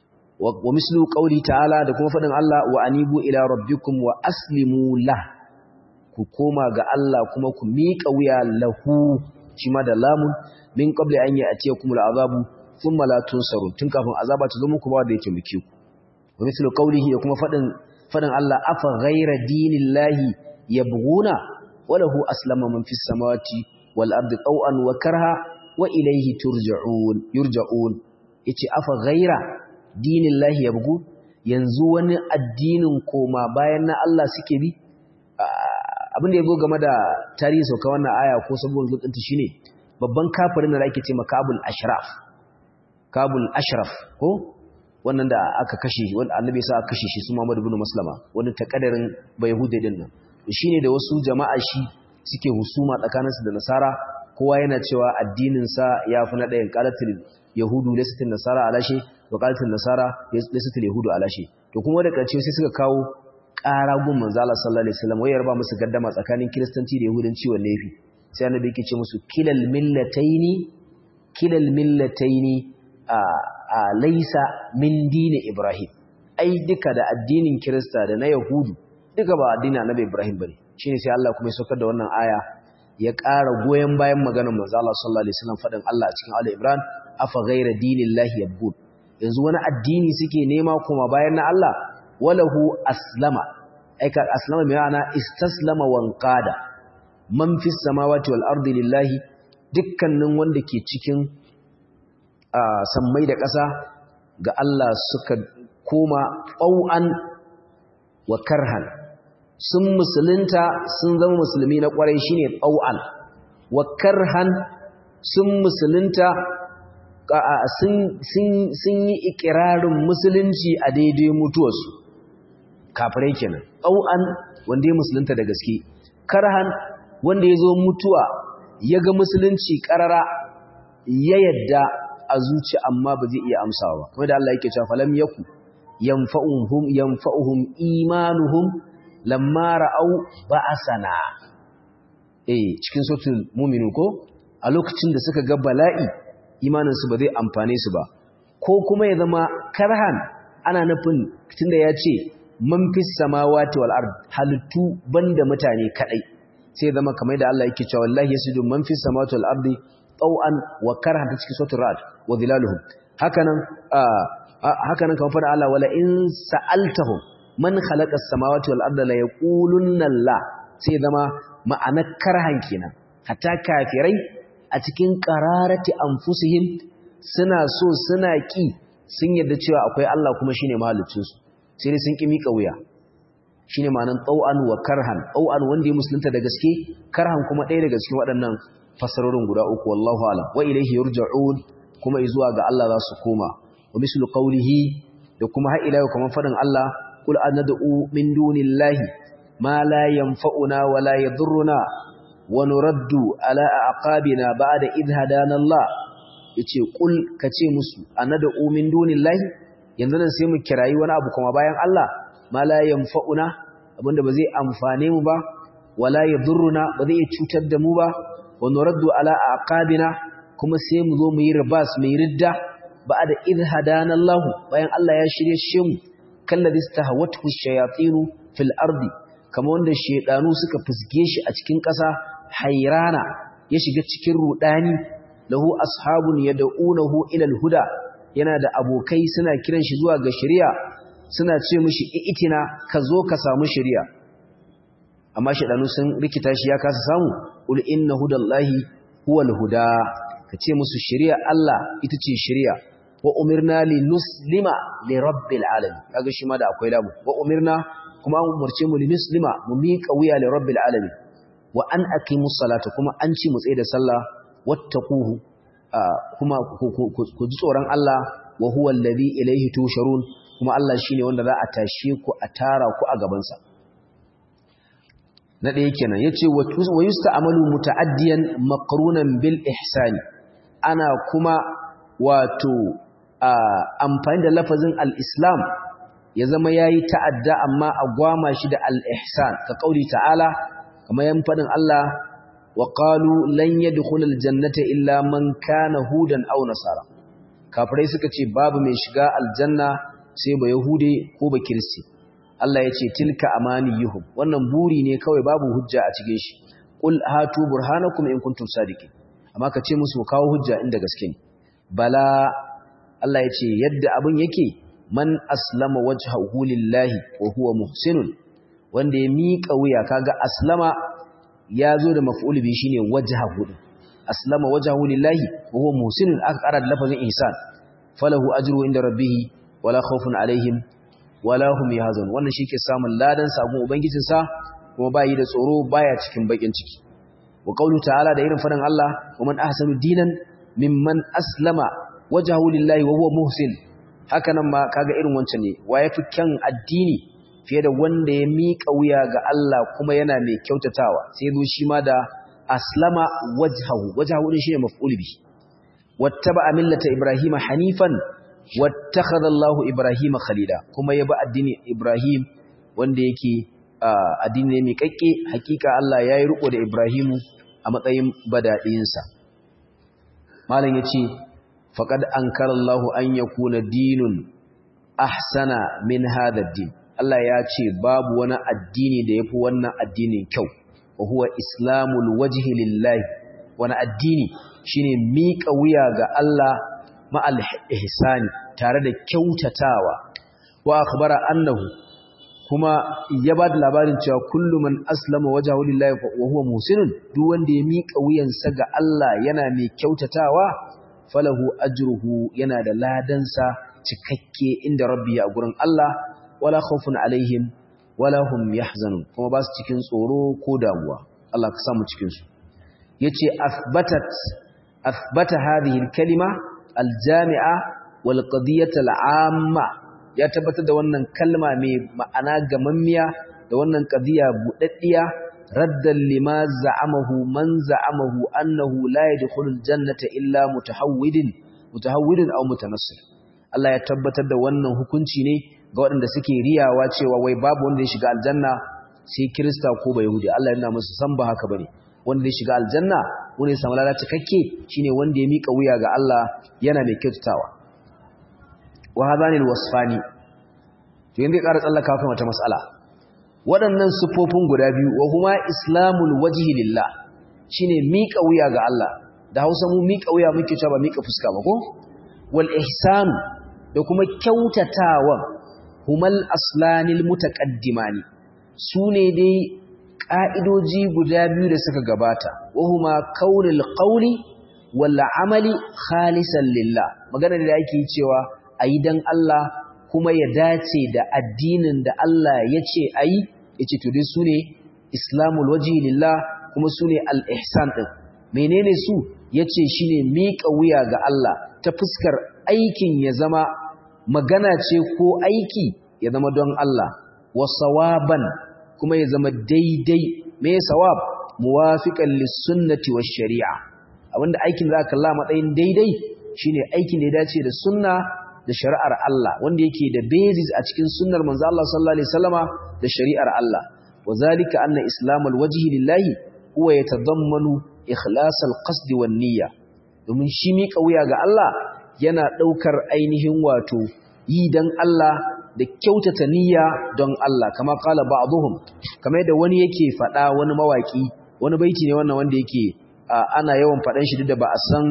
wa mislu qauli ta'ala da kuma fadin Allah wa anibu ila rabbikum wa aslimu la ku koma ga Allah kuma ku miƙa wuya lahu shi ma da lamun min qabli an ya'tiyakum al'azabu thumma la tunsarun tun kafin azaba ta zo muku ba da yake muke ku wa mislu qawlihi da kuma fadin fadin Allah afa ghayra dinillahi yabghuna wa lahu aslama man fis samawati wal ardi taw'an wa karha wa ilayhi turja'un yurja'un yace afa ghayra dinillahi yabghun yanzu wani addinin koma bayan na Allah suke bi abin da ya zo game da tarihi sauka wannan aya ko sabuwar zuɗinta shine babban kafirin da ake ce makabul ashraf kabul ashraf ko wannan da aka kashe wanda annabi sa aka kashe shi su Muhammad ibn Maslama wani takaddarin bayahudi din nan shine da wasu jama'a shi suke husuma tsakaninsu da nasara kowa yana cewa addinin sa yafi na ɗayan qalatul yahudu laysatul nasara alashe wa qalatul nasara laysatul yahudu alashe to kuma da kace sai suka kawo ƙara gun manzo Allah sallallahu alaihi wasallam wayar ba musu gaddama tsakanin kristanci da yahudanci wanne yafi sai annabi yake ce musu kilal millataini kilal millataini a a laysa min dini ibrahim ai duka da addinin kirista da na yahudu duka ba addinin annabi ibrahim bane shine sai Allah kuma ya saukar da wannan aya ya ƙara goyen bayan maganar manzo Allah sallallahu alaihi wasallam fadin Allah a cikin Ali Imran afa ghayra dinillahi yabghun yanzu wani addini suke nema kuma bayan na Allah walahu aslama aika aslama mai ma'ana istaslama wanqada man fis samawati wal ardi lillahi dukkanin wanda ke cikin sammai da ƙasa ga Allah suka koma ɓau'an wa karhan sun musulunta sun zama musulmi na ƙwarai shine ɓau'an wa karhan sun musulunta sun yi ikirarin musulunci a daidai mutuwarsu kafirai kenan ɓau'an wanda ya musulunta da gaske karhan wanda ya zo mutuwa ya ga musulunci ƙarara ya yadda a zuci amma ba zai iya amsawa ba kuma da Allah yake cewa falam yaku yanfa'uhum yanfa'uhum imanuhum lamma ra'au ba'asana eh cikin suratul mu'minun ko a lokacin da suka ga bala'i imanin su ba zai amfane su ba ko kuma ya zama karhan ana nufin tunda ya ce man fis samawati wal ard halittu banda mutane kadai sai zama kamar da Allah yake cewa wallahi yasjudu man fis samawati wal ardi taw'an wa karhan ta cikin suratul ra'd wa dhilaluhum hakanan hakanan kamar fara Allah wala in sa'altahum man khalaqa as-samawati wal arda la yaqulunna la sai zama ma'anar karhan kenan hatta kafirai a cikin qararati anfusihim suna so suna ki sun yarda cewa akwai Allah kuma shine mahaliccin su sai dai sun ki mika wuya shine ma'anar tau'an wa karhan tau'an wanda ya musulunta da gaske karhan kuma ɗaya daga cikin waɗannan fasarorin guda uku wallahu alam wa ilayhi yurja'un kuma zuwa ga Allah za su koma wa mislu qawlihi da kuma har ila kamar fadin Allah qul anad'u min dunillahi ma la yanfa'una wa la yadhurruna wa nuraddu ala aqabina ba'da idh hadana Allah yace qul kace musu anad'u min dunillahi yanzu nan sai mu kirayi wani abu kuma bayan Allah ma la yanfa'una abinda ba zai amfane mu ba wala yadhurruna ba zai cutar da mu ba wa nuraddu ala aqabina kuma sai mu zo mu yi ribas mu yi ridda ba'da idh hadana Allah bayan Allah ya shirye shi mu kalladhi istahawathu ash-shayatin fil ardi kama wanda shedanu suka fusge shi a cikin ƙasa hayrana ya shiga cikin rudani lahu ashabun yad'unahu ila al-huda yana da abokai suna kiran shi zuwa ga shari'a suna ce mishi itina ka zo ka samu shari'a amma shedanu sun rikita shi ya kasa samu ul inna hudallahi huwal huda kace musu shari'a Allah ita ce shari'a wa umirna li nuslima li rabbil alamin kaga shi ma da akwai lamu wa umirna kuma an umarce mu li nuslima mu miƙa wuya li rabbil alamin wa an aqimus salata kuma an ci mu tsaye da sallah wattaquhu kuma ku ji tsoron Allah wa huwa alladhi ilayhi tusharun kuma Allah shine wanda za a tashe ku a tara ku a gaban sa na ɗaya kenan yace wa yusta'malu muta'addiyan maqrunan bil ihsani ana kuma wato amfani da lafazin al-islam ya zama yayi ta'adda amma a gwama shi da al-ihsan ka kauli ta'ala kamar yan fadin Allah wa qalu lan yadkhul al-jannata illa man kana hudan aw nasara kafirai suka ce babu mai shiga aljanna sai ba yahude ko ba kristi Allah ya ce tilka amaniyuhum wannan buri ne kawai babu hujja a cikin shi qul hatu burhanakum in kuntum sadiqin amma ka ce musu kawo hujja inda gaske ne bala Allah ya ce yadda abin yake man aslama wajhahu lillahi wa huwa muhsinun wanda ya miƙa wuya kaga aslama ya zo da maf'ul bi shine wajhahu aslama wajhahu lillahi wa huwa muhsinun aka ƙara da lafazin ihsan falahu ajru inda rabbih wala khawfun alaihim wala hum yahzan wannan shi ke samun ladan sabon ubangijin sa kuma bayi da tsoro baya cikin bakin ciki wa qawlu ta'ala da irin fadan Allah wa man ahsanu dinan mimman aslama wajhahu lillahi wa huwa muhsin haka nan ma kaga irin wancan ne wa yafi kyan addini fiye da wanda ya miƙa wuya ga Allah kuma yana mai kyautatawa sai zo shi ma da aslama wajhahu wajhahu din shine maf'ul bi wattaba millata ibrahima hanifan wattakhadha Allah ibrahima khalila kuma ya bi addini ibrahim wanda yake addini ne mai kakke hakika Allah yayi riko da ibrahimu a matsayin badadinsa malam yace faqad ankara Allah an yakuna dinun ahsana min hadha ad-din Allah ya ce babu wani addini da yafi wannan addinin kyau wa huwa islamul wajhi lillahi wani addini shine miƙa wuya ga Allah ma'al ihsani tare da kyautatawa wa akhbara annahu kuma ya ba da labarin cewa kullu man aslama wajhahu lillahi wa huwa muhsinun duk wanda ya miƙa wuyansa ga Allah yana mai kyautatawa falahu ajruhu yana da ladansa cikakke inda rabbi a gurin Allah wala khawfun alaihim wala hum yahzanun kuma ba su cikin tsoro ko damuwa Allah ka samu cikin su yace athbatat athbata hadhihi al-kalima al-jami'a wal qadiyah al-amma ya tabbatar da wannan kalma mai ma'ana gamammiya da wannan qadiya budaddiya raddan lima za'amahu man za'amahu annahu la yadkhulul jannata illa mutahawwidin mutahawwidin aw mutanassir Allah ya tabbatar da wannan hukunci ne ga waɗanda suke riyawa cewa wai babu wanda ya shiga aljanna sai Kirista ko ba Yahudi Allah yana musu san ba haka bane wanda zai shiga aljanna wanda ya samu lada cikakke shine wanda ya mika wuya ga Allah yana mai kyautatawa wa hadani alwasfani to yanzu ya ƙara tsallaka kan wata mas'ala waɗannan sifofin guda biyu wa huma islamul wajhi lillah shine mika wuya ga Allah da Hausa mu mika wuya muke cewa ba mika fuska ba ko wal ihsan da kuma kyautatawa humal aslanil mutaqaddimani sune dai ka'idoji guda biyu da suka gabata wa huma kaunil qawli wal amali khalisan lillah magana da yake cewa ayi dan Allah kuma ya dace da addinin da Allah ya ce ayi yace to dai sune islamul wajhi lillah kuma sune al ihsan din menene su yace shine miƙa wuya ga Allah ta fuskar aikin ya zama magana ce ko aiki ya zama don Allah wa sawaban kuma ya zama daidai me sawab muwafiqan lis-sunnati wash-shari'a abinda aikin da aka kalla matsayin daidai shine aikin da ya dace da sunna da shari'ar Allah wanda yake da basis a cikin sunnar manzo Allah sallallahu alaihi wasallama da shari'ar Allah wazalika anna islamul wajhi lillahi huwa yatadammanu ikhlasal qasd wan niyya domin shi mika wuya ga Allah yana daukar ainihin wato yi dan Allah da kyautata niyya don Allah kama kala ba'dhum kamar yadda wani yake fada wani mawaki wani baiti ne wannan wanda yake ana yawan fadan shi duk da ba a san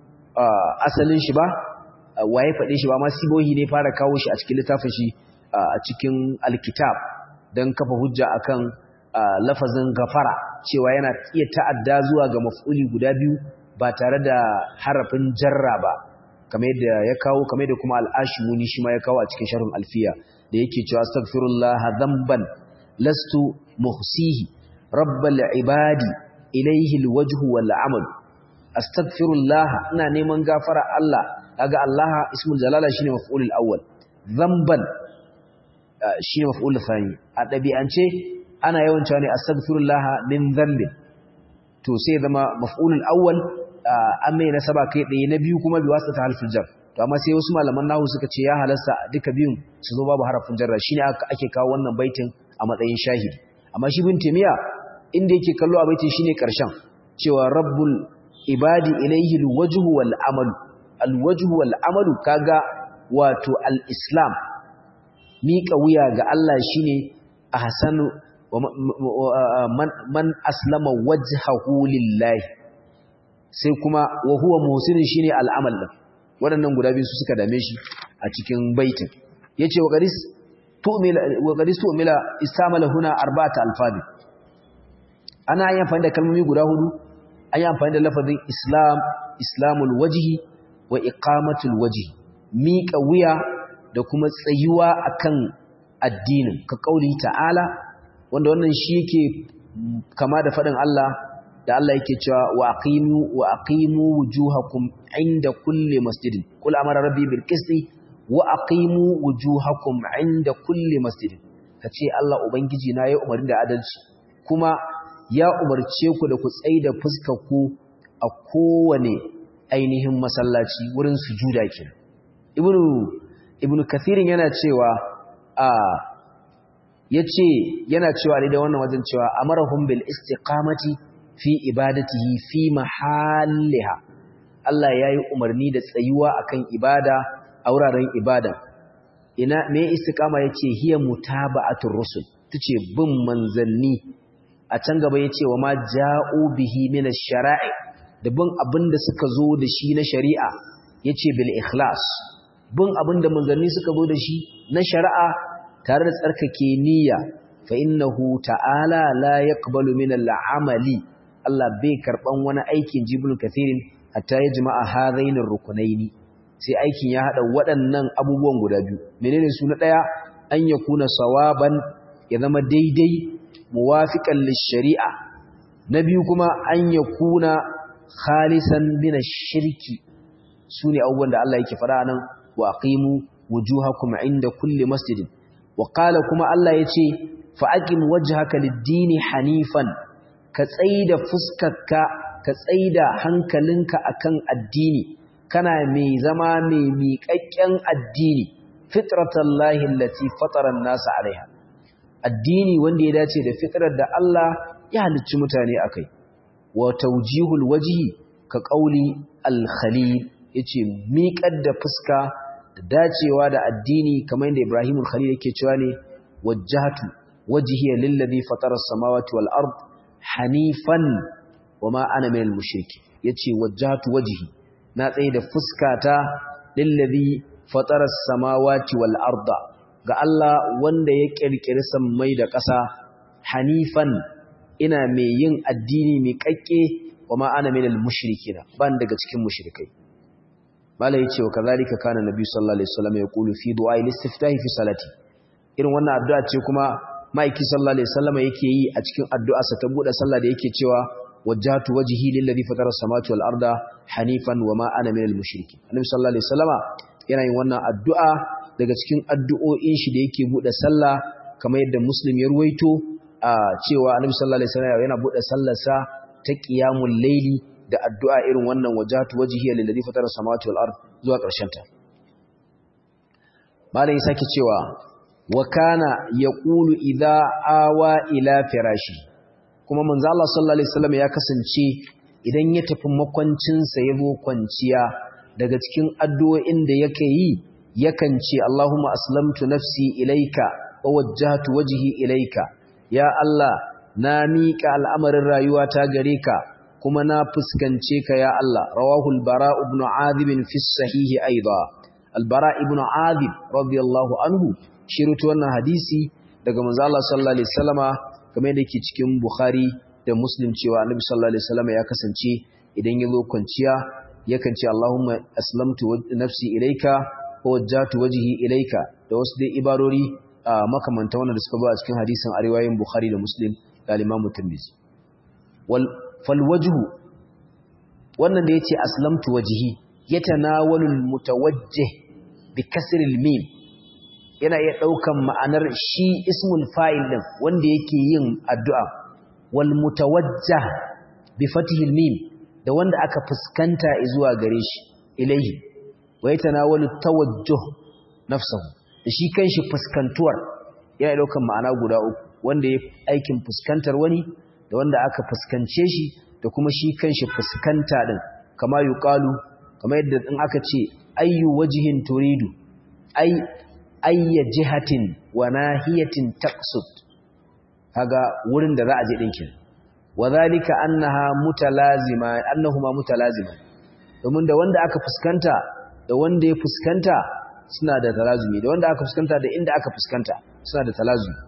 asalin shi ba waye fade shi ba ma sibohi ne fara kawo shi a cikin littafin shi a cikin alkitab dan kafa hujja akan lafazin gafara cewa yana iya ta'adda zuwa ga maf'uli guda biyu ba tare da harafin jarra ba kamar yadda ya kawo kamar yadda kuma al'ashimuni shi ma ya kawo a cikin sharhun alfiya da yake cewa astaghfirullah dhanban lastu muhsihi rabbal ibadi ilayhi alwajhu wal amal astaghfirullah ina neman gafara Allah kaga Allah ismul jalala shine maf'ulul awwal dhanban shine maf'ulul thani a dabi'ance ana yawan cewa ne astaghfirullah min dhanbin to sai zama maf'ulul awwal an mai nasaba kai ɗaya na biyu kuma bi wasa ta halfin jar to amma sai wasu malaman nahu suka ce ya halasta duka biyun su zo babu harafin jarra shine ake kawo wannan baitin a matsayin shahidi amma shi bin timiya inda yake kallo a baitin shine karshen cewa rabbul ibadi ilayhi alwajhu wal amalu alwajhu wal amalu kaga wato al-islam miƙa wuya ga Allah shine ahsanu man aslama wajhahu lillahi sai kuma wa huwa muhsinin shine al'amal din waɗannan guda biyu su suka dame shi a cikin baitin yace wa qadis tu'mila wa qadis tu'mila istamala huna arba'ata alfabi ana yin amfani da kalmomi guda hudu an yi amfani da lafazin islam islamul wajhi wa iqamatul wajhi miƙa wuya da kuma tsayuwa akan addinin ka kauli ta'ala wanda wannan shi yake kama da faɗin Allah da Allah yake cewa wa aqimu wa aqimu wujuhakum inda kulli masjidin kul amara rabbi bil qisti wa aqimu wujuhakum inda kulli masjidin kace Allah ubangiji na ya umarin da adalci kuma ya umarce ku da ku tsaida fuskar ku a kowane ainihin masallaci wurin sujuda kenan ibnu ibnu kathirin yana cewa a yace yana cewa da wannan wajen cewa amarahum bil istiqamati fi ibadatihi fi mahalliha Allah yayi umarni da tsayuwa akan ibada a wuraren ibada ina me istiqama yace hiya mutaba'atur rusul tace bin manzanni a can gaba yace wa ma ja'u bihi min ash-shara'i da bin abinda suka zo da shi na shari'a yace bil ikhlas bin abinda manzanni suka zo da shi na shari'a tare da tsarkake niyya fa innahu ta'ala la yaqbalu min al-amali Allah bai karban wani aikin jibul kathirin hatta ya jama'a hadainir rukunaini sai aikin ya hada waɗannan abubuwan guda biyu menene su na daya an yakuna sawaban ya zama daidai muwafiqan lish-shari'a na biyu kuma an yakuna khalisan min ash-shirki sune abubuwan da Allah yake fara nan wa aqimu wujuhakum inda kulli masjidin wa qala kuma Allah yace fa aqim wajhaka lid-dini hanifan ka tsaida fuskarka ka tsaida hankalinka akan addini kana mai zama mai miƙaƙƙen addini fitratallahi allati fatara an-nas alaiha addini wanda ya dace da fitrar da Allah ya halicci mutane akai wa tawjihul wajhi ka qauli al-khalil yace miƙar da fuska da dacewa da addini kamar yadda Ibrahimul Khalil yake cewa ne wajjahtu wajhiya lillazi fatara as-samawati wal ard hanifan wama ana minal mushriki yace wajjahtu wajhi na tsaye da fuskata lillazi fatara as-samawati wal arda ga Allah wanda ya kirkiri sammai da ƙasa hanifan ina mai yin addini mai kakke wama ana minal mushrikina ban daga cikin mushrikai malai yace wa kazalika kana nabi sallallahu alaihi wasallam yaqulu fi du'a al-istiftahi fi salati irin wannan addu'a ce kuma maiki sallallahu alaihi wasallam yake yi a cikin addu'arsa ta bude sallah da yake cewa wajjahtu wajhi lillazi fatara as-samawati wal arda hanifan wama ana minal mushriki annabi sallallahu alaihi wasallama yana yin wannan addu'a daga cikin addu'o'in shi da yake bude sallah kamar yadda muslim ya ruwaito a cewa annabi sallallahu alaihi wasallam yana bude sallarsa ta qiyamul layli da addu'a irin wannan wajhatu wajhi lillazi fatara as-samawati wal ard zuwa ƙarshen ta malai sake cewa wa kana yaqulu idza awa ila firashi kuma manzo Allah sallallahu alaihi wasallam ya kasance idan ya tafi makwancin sa yazo kwanciya daga cikin addu'o'in da yake yi yakan ce Allahumma aslamtu nafsi ilaika wa wajjahtu wajhi ilaika ya Allah na miƙa al'amarin rayuwata gare ka kuma na fuskance ka ya Allah rawahul bara ibn azib fi sahihi aidan al-bara ibn azib radiyallahu anhu shirutu wannan hadisi daga manzo Allah sallallahu alaihi wasallama kamar yadda yake cikin Bukhari da Muslim cewa Annabi sallallahu alaihi wasallama ya kasance idan ya zo kwanciya yakan ce Allahumma aslamtu nafsi ilaika wa wajjahtu wajhi ilaika da wasu dai ibarori makamanta wannan da suka zo a cikin hadisin a riwayoyin Bukhari da Muslim da Imam Tirmidhi wal fal wajhu wannan da yace aslamtu wajhi yatanawalu al mutawajjih bi kasri al mim yana iya ɗaukan ma'anar shi ismul fa'il ɗin wanda yake yin addu'a wal mutawajjah bi fatihil mim da wanda aka fuskanta zuwa gare shi ilaihi wa yatanawalu tawajjuh nafsuhu da shi kanshi fuskantuwar yana ɗaukan ma'ana guda uku wanda ya aikin fuskantar wani da wanda aka fuskance shi da kuma shi kanshi fuskanta ɗin kama yuqalu kama yadda in aka ce ayyu wajhin turidu ai ayya jihatin wa nahiyatin taqsud kaga wurin da za a je dinkin wadhalika annaha mutalazima annahuma mutalazima domin da wanda aka fuskanta da wanda ya fuskanta suna da talazumi da wanda aka fuskanta da inda aka fuskanta suna da talazumi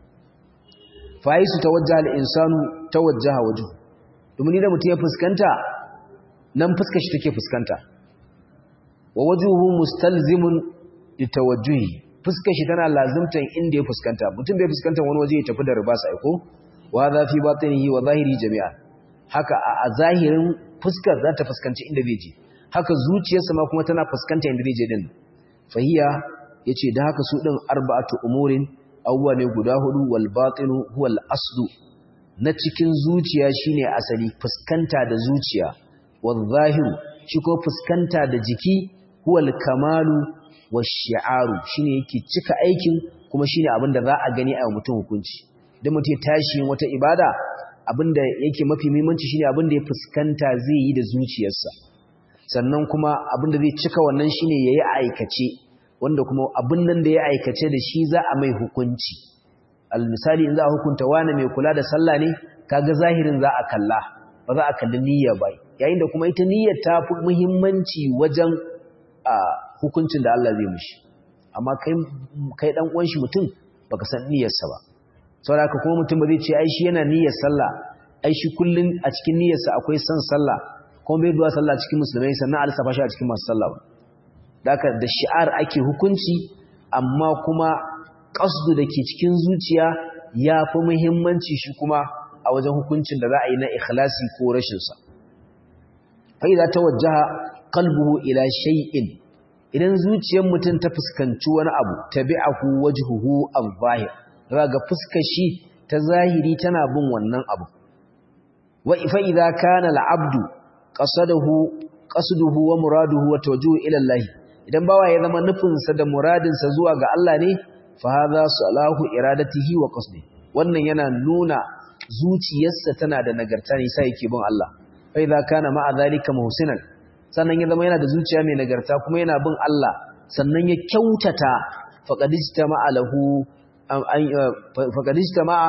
fa yisu tawajjaha al-insanu tawajjaha wajhu domin idan mutum ya fuskanta nan fuskar shi take fuskanta wa wajhuhu mustalzimun litawajjuhi fuskar shi tana lazimtan inda ya fuskanta mutum bai fuskanta wani waje ya tafi da riba sai ko wa za fi batinihi wa zahiri jami'a haka a zahirin fuskar za ta fuskanci inda zai je haka zuciyarsa ma kuma tana fuskanta inda zai je din fahiya yace da haka su din arba'atu umurin awwa ne guda hudu wal batinu huwa al aslu na cikin zuciya shine asali fuskanta da zuciya wal zahiru shi ko fuskanta da jiki huwa al kamalu washi'aru shine yake cika aikin kuma shine abin da za a gani a mutum hukunci idan mutum ya tashi wata ibada abin da yake mafi muhimmanci shine abin da ya fuskanta zai yi da zuciyarsa sannan kuma abin da zai cika wannan shine yayi aikace wanda kuma abin nan da ya aikace da shi za a mai hukunci misali in za a hukunta wani mai kula da sallah ne kaga zahirin za a kalla ba za a kalli niyya ba yayin da kuma ita niyyar ta fi muhimmanci wajen a hukuncin da Allah zai mishi amma kai kai dan uwan shi mutum baka san niyyarsa ba saboda kuma mutum ba zai ce ai shi yana niyyar sallah ai shi kullun a cikin niyyarsa akwai san sallah kuma bai duwa sallah cikin musulmai sannan a lissafa shi a cikin masu sallah ba daka da shi'ar ake hukunci amma kuma qasdu dake cikin zuciya ya fi muhimmanci shi kuma a wajen hukuncin da za a yi na ikhlasi ko rashin sa fa idza tawajjaha qalbuhu ila shay'in idan zuciyar mutum ta fuskanci wani abu tabi'ahu wajhuhu al-zahir raga fuskar shi ta zahiri tana bin wannan abu wa fa idza kana al-abdu qasadahu qasduhu wa muraduhu wa tawajjuhu ila Allah idan bawa ya zama nufinsa da muradinsa zuwa ga Allah ne fa hadha salahu iradatihi wa qasdi wannan yana nuna zuciyarsa tana da nagarta ne sai yake bin Allah fa idza kana ma'a zalika muhsinan sannan ya zama yana da zuciya mai nagarta kuma yana bin Allah sannan ya kyautata faqad istama'a lahu faqad istama'a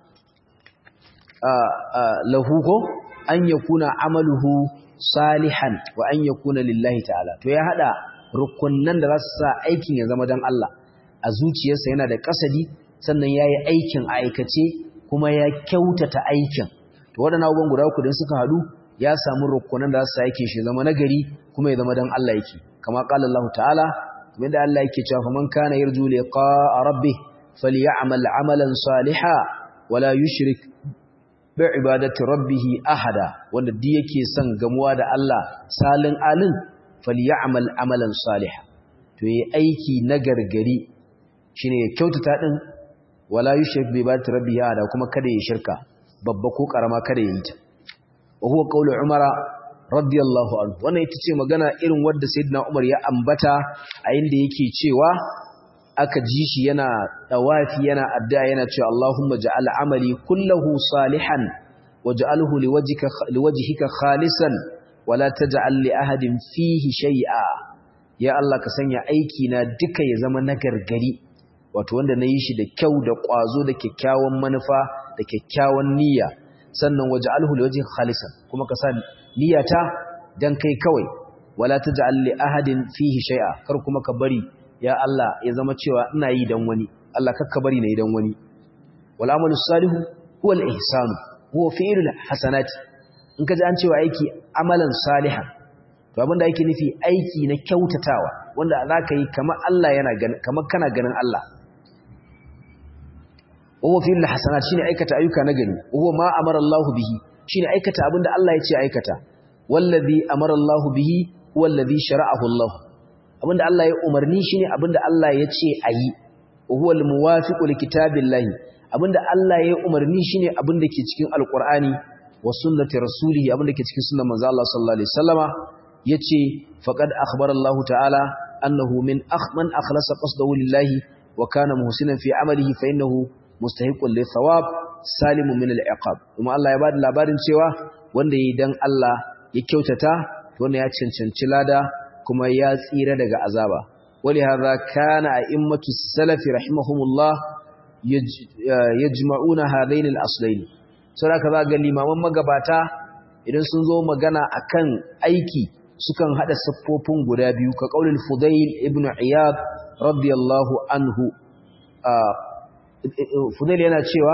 lahu ko an yakuna amaluhu salihan wa an yakuna lillahi ta'ala to ya hada rukunnan da za su sa aikin ya zama dan Allah a zuciyarsa yana da kasadi sannan yayi aikin a aikace kuma ya kyautata aikin to waɗannan abubuwan guda uku din suka hadu ya samu rukunan da za su sa aikin shi zama nagari kuma ya zama dan Allah yake kama qala Allah ta'ala kuma da Allah yake cewa faman kana yarju liqa'a rabbih falyamal amalan salihan wala yushrik bi ibadati rabbih ahada wanda duk yake son gamuwa da Allah salin alin falyamal amalan salihan to yi aiki na gargari shine ya kyautata din wala yushrik bi ibadati rabbih ahada kuma kada ya shirka babba ko karama kada ya yi ta wa huwa qawlu umara radiyallahu anhu wannan ita ce magana irin wadda sayyidina umar ya ambata a inda yake cewa aka ji shi yana dawafi yana addu'a yana cewa Allahumma ja'al amali kullahu salihan waj'alhu liwajhika liwajhika khalisan wala taj'al li ahadin fihi shay'a ya Allah ka sanya aiki na duka ya zama nagargari wato wanda nayi shi da kyau da kwazo da kyakkyawan manufa da kyakkyawan niyya sannan waj'alhu liwajhika khalisan kuma ka sa niyyata dan kai kawai wala taj'al li ahadin fihi shay'a kar kuma ka bari ya Allah ya zama cewa ina yi dan wani Allah kakka bari na yi dan wani wal amalu salihu huwa al ihsan huwa fi'lul hasanati in ka ji an cewa aiki amalan salihan to abinda yake nufi aiki na kyautatawa wanda zaka yi kamar Allah yana ganin kamar kana ganin Allah huwa fi'lul hasanat shine aikata ayyuka na gari huwa ma amara Allah bihi shine aikata abinda Allah ya ce aikata wallazi amara Allah bihi huwa allazi shara'ahu Allah abinda Allah ya umarni shine abinda Allah ya ce ayi huwa almuwafiqu likitabillahi abinda Allah ya umarni shine abinda ke cikin alqur'ani wa sunnati rasulihi abinda ke cikin sunnar manzo Allah sallallahu alaihi wasallama yace faqad akhbara Allah ta'ala annahu min akhman akhlasa qasdahu lillahi wa kana muhsinan fi amalihi fa innahu mustahiqun li thawab salimun min al-iqab kuma Allah ya bada labarin cewa wanda yayi dan Allah ya kyautata wanda ya cancanci lada kuma ya tsira daga azaba wali hadha kana a'immatu salafi rahimahumullah yajma'una hadain al-aslayn saboda za ga limaman magabata idan sun zo magana akan aiki sukan hada siffofin guda biyu ka qaulul fudail ibn iyad radiyallahu anhu fudail yana cewa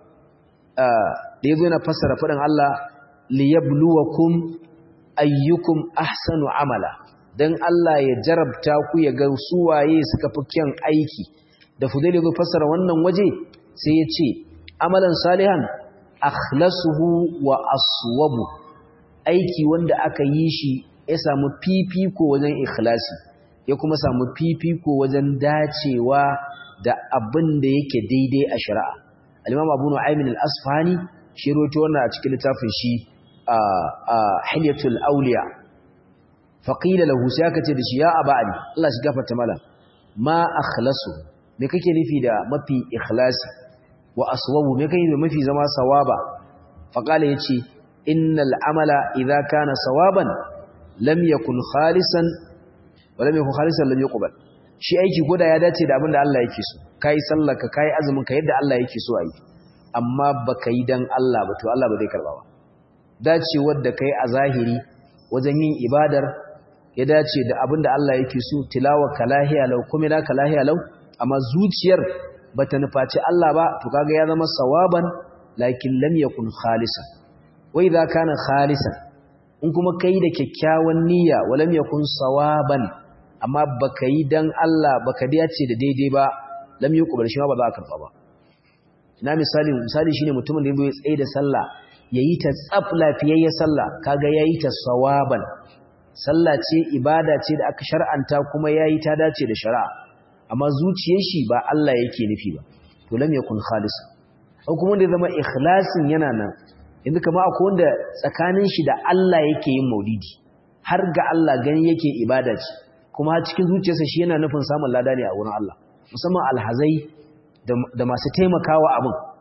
da yazo yana fassara fadin Allah liyabluwakum ayyukum ahsanu amala dan Allah ya jarabta ku ya ga su waye suka fi kyan aiki da fudail yazo fassara wannan waje sai ya ce amalan salihan akhlasuhu wa aswabu aiki wanda aka yi shi ya samu fifiko wajen ikhlasi ya kuma samu fifiko wajen dacewa da abin da yake daidai a shari'a al-imam abu nu'aymin al-asfahani shi rawaito wannan a cikin littafin shi a hilyatul awliya faqila lahu sai aka ce da shi ya aba ali Allah shi gafarta mala ma akhlasu me kake nufi da mafi ikhlasi wa aswabu me kake da mafi zama sawaba faqala yace innal amala idza kana sawaban lam yakun khalisan wa lam yakun khalisan lam yuqbal shi aiki goda ya dace da abinda Allah yake so kai sallaka kai azumin ka yadda Allah yake so ayi amma baka yi dan Allah ba to Allah ba zai karba ba dacewar da kai a zahiri wajen yin ibadar ya dace da abinda Allah yake so tilawa kalahiya law kuma na kalahiya law amma zuciyar bata nufaci Allah ba to kaga ya zama sawaban lakin lam yakun khalisan wa idza kana khalisan in kuma kai da kyakkyawan niyya walam yakun sawaban amma baka yi dan Allah baka dace da daidai ba lam yuqbal shi ba za ka karba ba ina misali misali shine mutumin da yayi tsaye da sallah yayi ta tsaf lafiyayya sallah kaga yayi ta sawaban sallah ce ibada ce da aka shar'anta kuma yayi ta dace da shari'a amma zuciyar shi ba Allah yake nufi ba to lam yakun khalis ko kuma da zama ikhlasin yana nan yanzu kama akwai wanda tsakanin shi da Allah yake yin maulidi har ga Allah gani yake ibada ce kuma cikin zuciyarsa shi yana nufin samun lada ne a wurin Allah musamman alhazai da masu taimakawa abin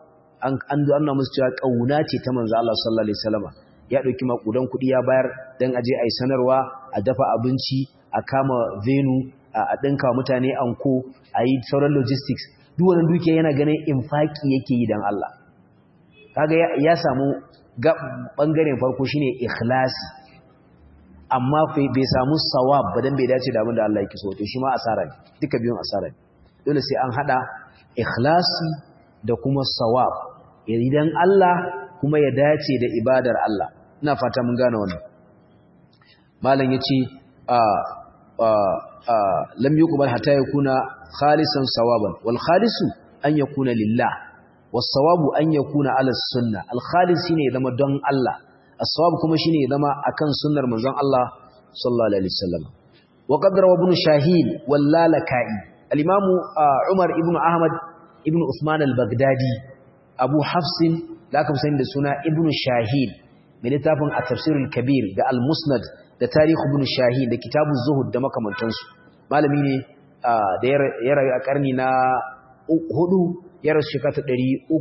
an an nuna musu cewa kauna ce ta manzo Allah sallallahu alaihi wasallam ya dauki makudan kudi ya bayar dan aje ai sanarwa a dafa abinci a kama venue a dinka mutane anko ayi sauran logistics duk wannan dukiya yana ganin infaki yake yi dan Allah kaga ya samu bangaren farko shine ikhlasi amma bai samu sawab ba dan bai dace da abin da Allah yake so to shi ma asara ne duka biyun asara ne dole sai an hada ikhlasi da kuma sawab idan Allah kuma ya dace da ibadar Allah ina fata mun gane wannan malam yace a a lam yuqbal hatta yakuna khalisan sawaban wal khalisu an yakuna lillah was sawabu an yakuna ala sunna al khalis shine zama don Allah as-sawab kuma shine zama akan sunnar manzon Allah sallallahu alaihi wasallam wa qadara ibn shahin wal lalakai al-imam Umar ibn Ahmad ibn Uthman al-Baghdadi Abu Hafsin da aka sani da suna ibn Shahin mai littafin at-tafsir al-kabir da al-musnad da tarikh ibn Shahin da kitabuz zuhud da makamantansu malami ne da ya rayu a karni na hudu ya rasu shekara ta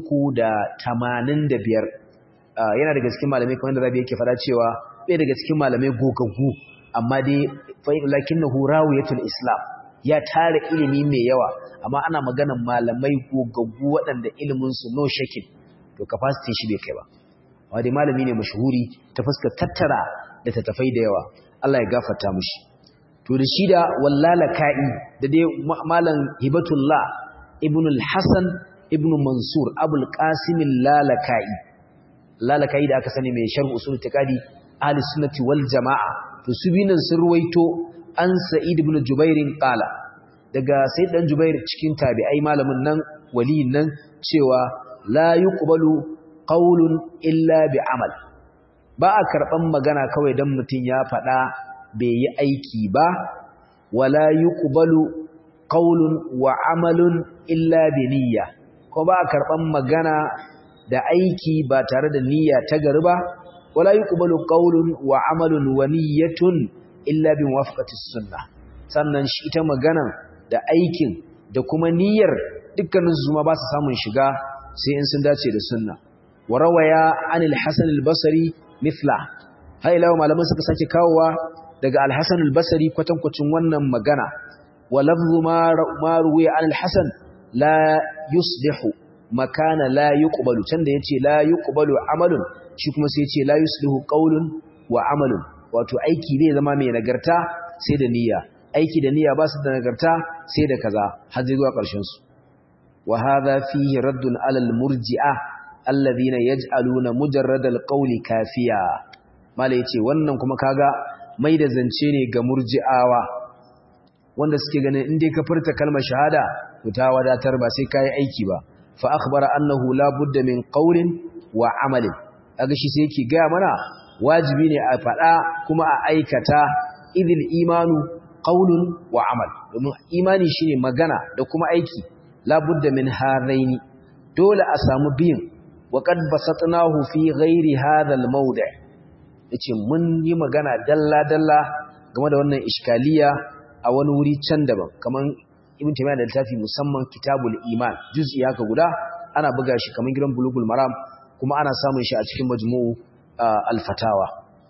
385 yana daga cikin malamai kamar da Rabi yake fada cewa bai daga cikin malamai gogaggu amma dai fa lakinnahu rawiyatul islam ya tara ilimi mai yawa amma ana maganar malamai gogaggu waɗanda iliminsu no shakin to capacity shi bai kai ba amma dai malami ne mashahuri ta fuskar tattara da tattafai da yawa Allah ya gafarta mushi to da shi da wallala ka'i da dai malam hibatullah ibn al-hasan ibn mansur abul qasim lalaka'i lalaka'i da aka sani mai sharh usul tiqadi ahli sunnati wal jamaa to su binan sun ruwaito an sa'id ibn jubairin qala daga sai dan jubair cikin tabi'ai malamin nan waliyin nan cewa la yuqbalu qawlun illa bi amal ba a karban magana kawai dan mutun ya fada bai yi aiki ba wala yuqbalu qawlun wa amalun illa bi niyya ko ba a karban magana da aiki ba tare da niyya ta gari ba wala yuqbalu qawlun wa amalun wa niyyatun illa bi muwafaqati sunnah sannan shi ita magana da aikin da kuma niyyar dukkanin su ma ba su samun shiga sai in sun dace da sunna wa rawaya anil hasan al-basri mithla hay lawa malaman suka sake kawowa daga al-hasan al-basri kwatankwacin wannan magana wa lafzu ma ma ruwiya anil hasan la yuslihu makana la yuqbalu can da yace la yuqbalu amalun shi kuma sai yace la yuslihu qawlun wa amalun wato aiki zai zama mai nagarta sai da niyya aiki da niyya ba su da nagarta sai da kaza har zai zuwa ƙarshen su wa hadha fihi raddun ala al-murji'a alladhina yaj'aluna mujarrad al-qawli kafiya mala yace wannan kuma kaga mai da zance ne ga murji'awa wanda suke ganin in dai ka furta kalmar shahada to ta wadatar ba sai kai aiki ba fa akhbara annahu la budda min qawlin wa amalin kaga shi sai yake ga mana wajibi ne a faɗa kuma a aikata idil imanu qaulun wa amal domin imani shine magana da kuma aiki labudda min haraini dole a samu biyin wa qad basatnahu fi ghairi hadha al-mawdi' yace mun yi magana dalla dalla game da wannan iskaliya a wani wuri can daban kaman ibn taymiyyah da littafi musamman kitabul iman juz'i haka guda ana buga shi kaman gidan bulugul maram kuma ana samun shi a cikin majmu'u al-fatawa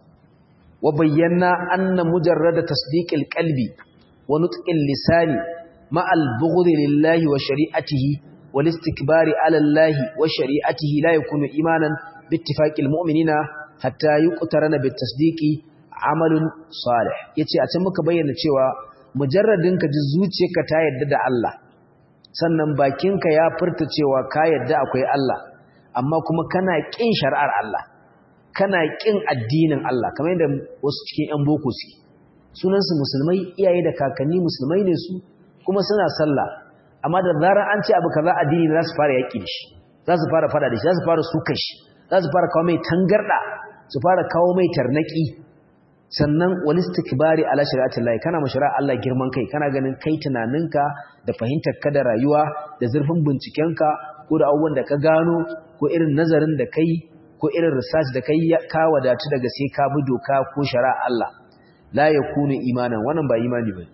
وبينا أن مجرد تصديق القلب ونطق اللسان مع البغض لله وشريعته والاستكبار على الله وشريعته لا يكون إيمانا باتفاق المؤمنين حتى يقترن بالتصديق عمل صالح yace a can muka bayyana cewa mujarradin ka ji zuciyarka ta yadda da Allah sannan bakinka ya furta cewa ka yadda akwai Allah amma kuma kana kin shari'ar Allah kana ƙin addinin Allah kamar yadda wasu cikin 'yan boko suke sunansu musulmai iyaye da kakanni musulmai ne su kuma suna sallah amma da zarar an ce abu kaza addini za su fara yaƙi da shi za su fara fada da shi za su fara sukan shi za su fara kawo mai tangarda su fara kawo mai tarnaki sannan wani istikbari ala shari'atin lahi kana mashara Allah girman kai kana ganin kai tunaninka da fahimtar ka da rayuwa da zurfin bincikenka ko da abubuwan da ka gano ko irin nazarin da kai ko irin research da kai ka wadatu daga sai ka bi doka ko shari'a Allah la yakunu imanan wannan ba imani bane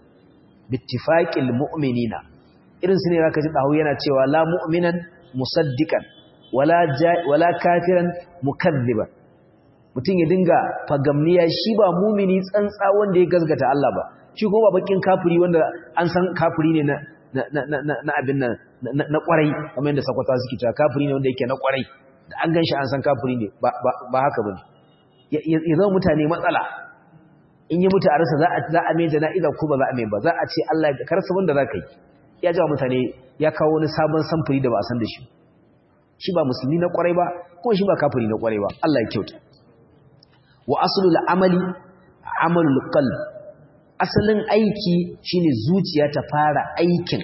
bittifaqil mu'minina irin su ne zaka ji dawo yana cewa la mu'minan musaddiqan wala wala kafiran mukazziban mutum ya dinga fagamniya shi ba mumini tsantsa wanda ya gazgata Allah ba shi kuma ba bakin kafiri wanda an san kafiri ne na na abin nan na kwarai kamar yadda sakwata suke cewa kafiri ne wanda yake na kwarai da an ganshi an san kafiri ne ba haka bane ya zama mutane matsala in yi mutu a rasa za a za a mai jana'iza ko ba za a mai ba za a ce Allah ya karsa wanda za ka yi ya jawa mutane ya kawo wani sabon samfuri da ba a san da shi shi ba musulmi na kwarai ba kuma shi ba kafiri na kwarai ba Allah ya kyauta wa aslul amali amalul qalb asalin aiki shine zuciya ta fara aikin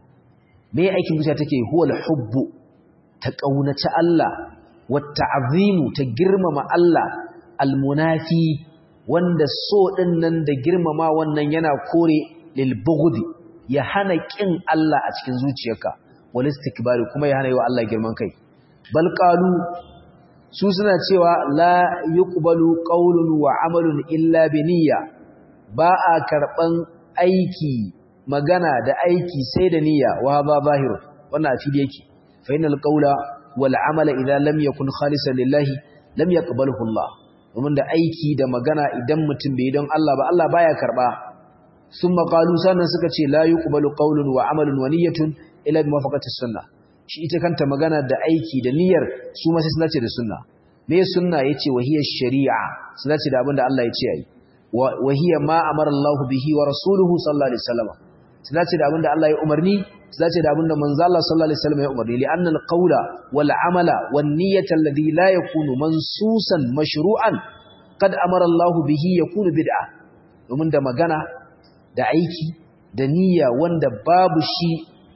me aikin zuciya take huwal hubbu ta kaunaci Allah wata azimu ta girmama Allah almunafi wanda so din nan da girmama wannan yana kore lil bughdi ya hana kin Allah a cikin zuciyarka wal istikbari kuma ya hana yi wa Allah girman kai bal qalu su suna cewa la yuqbalu qawlun wa amalun illa bi niyya ba a karban aiki magana da aiki sai da niyya wa ba zahiru wannan a fili yake fa innal qawla wal amala idza lam yakun khalisan lillahi lam yaqbalhu Allah domin da aiki da magana idan mutum bai don Allah ba Allah baya karba summa qalu sannan suka ce la yuqbalu qawlun wa amalun wa niyyatun illa bi muwafaqati sunnah shi ita kanta magana da aiki da niyyar su ma sai sun dace da sunna me sunna yace wahiya shari'a sun dace da abinda Allah ya ce ayi wahiya ma amara Allah bihi wa rasuluhu sallallahu alaihi wasallam sun dace da abinda Allah ya umarni sun dace da abinda manzo Allah sallallahu alaihi wasallam ya umarni li anna al-qawla wal amala wan niyyata alladhi la yakunu mansusan mashru'an qad amara Allah bihi yakunu bid'a domin da magana da aiki da niyya wanda babu shi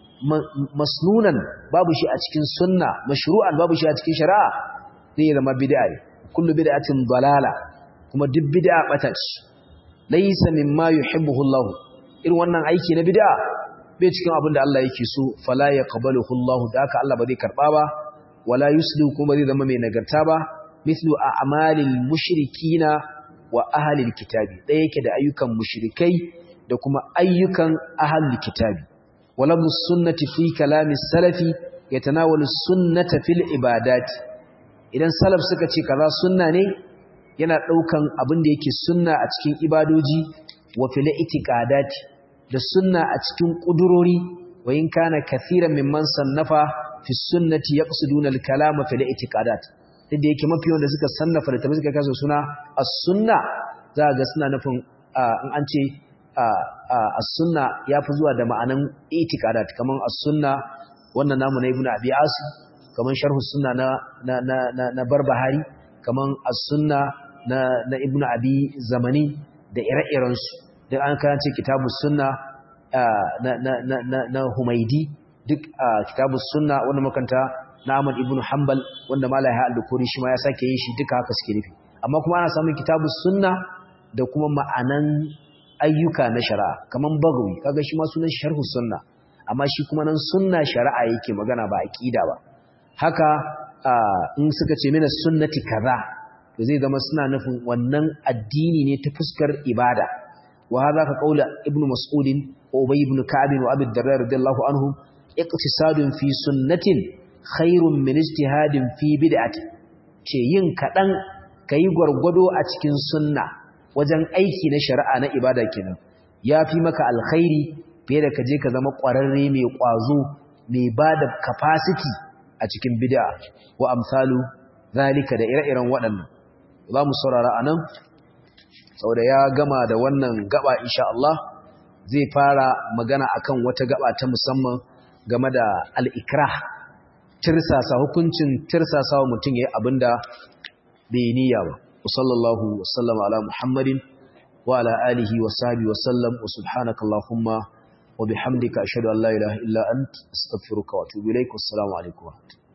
masnunan babu shi a cikin sunna mashru'an babu shi a cikin shari'a zai zama bid'a ne kullu bid'atin dalala kuma duk bid'a bata ce laysa mimma yuhibbuhu Allah irin wannan aiki na bid'a bai cikin abin da Allah yake so fala yaqbaluhu Allah da haka Allah ba zai karba ba wala yuslu kuma zai zama mai nagarta ba mislu a'malil mushrikina wa ahlil kitabi ɗaya yake da ayyukan mushrikai da kuma ayyukan ahlul kitabi ولفظ السنة في كلام السلف يتناول السنة في العبادات idan salaf suka ce kaza sunna ne yana daukan abin da yake sunna a cikin ibadoji wa fil itiqadati da sunna a cikin kudurori wa in kana kathiran mimman sannafa fi sunnati yaqsiduna al kalama fil itiqadat duk da yake mafi wanda suka sannafa da tabi suka kasa suna as-sunna za ga suna nufin in an ce as-sunna yafi zuwa da ma'anan itiqadat kaman as-sunna wannan namu na ibnu abi asim kaman sharh sunna na na na na barbahari kaman as-sunna na na ibnu abi zamani da ire-iren su duk an karance kitabus sunna na na na na humaidi duk kitabus sunna wanda makanta na Ahmad ibn Hanbal wanda Malai ha al-Bukhari shi ma ya sake yin shi duka haka suke nufi amma kuma ana samun kitabus sunna da kuma ma'anan ayyuka na shari'a kaman bagawi kaga shi ma sunan sharhu sunna amma shi kuma nan sunna shari'a yake magana ba aqida ba haka in suka ce mina sunnati kaza to zai zama suna nufin wannan addini ne ta fuskar ibada wa hadha ka qaula ibnu mas'ud wa ubay ibn ka'b wa abi darda radiyallahu anhum iqtisadun fi sunnatin khairun min ijtihadin fi bid'ati ce yin kadan kai gwargwado a cikin sunna wajen aiki na shari'a na ibada kenan ya fi maka alkhairi fiye da kaje ka zama ƙwararre mai ƙwazo mai ba da capacity a cikin bid'a wa amsalu zalika da ire-iren waɗannan za mu saurara a nan saboda ya gama da wannan gaba insha Allah zai fara magana akan wata gaba ta musamman game da al'ikrah tirsasa hukuncin tirsasa wa mutum ya yi abin da bai niyya ba وصلى الله وسلم على محمد وعلى آله وصحبه وسلم وسبحانك اللهم وبحمدك أشهد أن لا إله إلا أنت أستغفرك وأتوب إليك والسلام عليكم ورحمة الله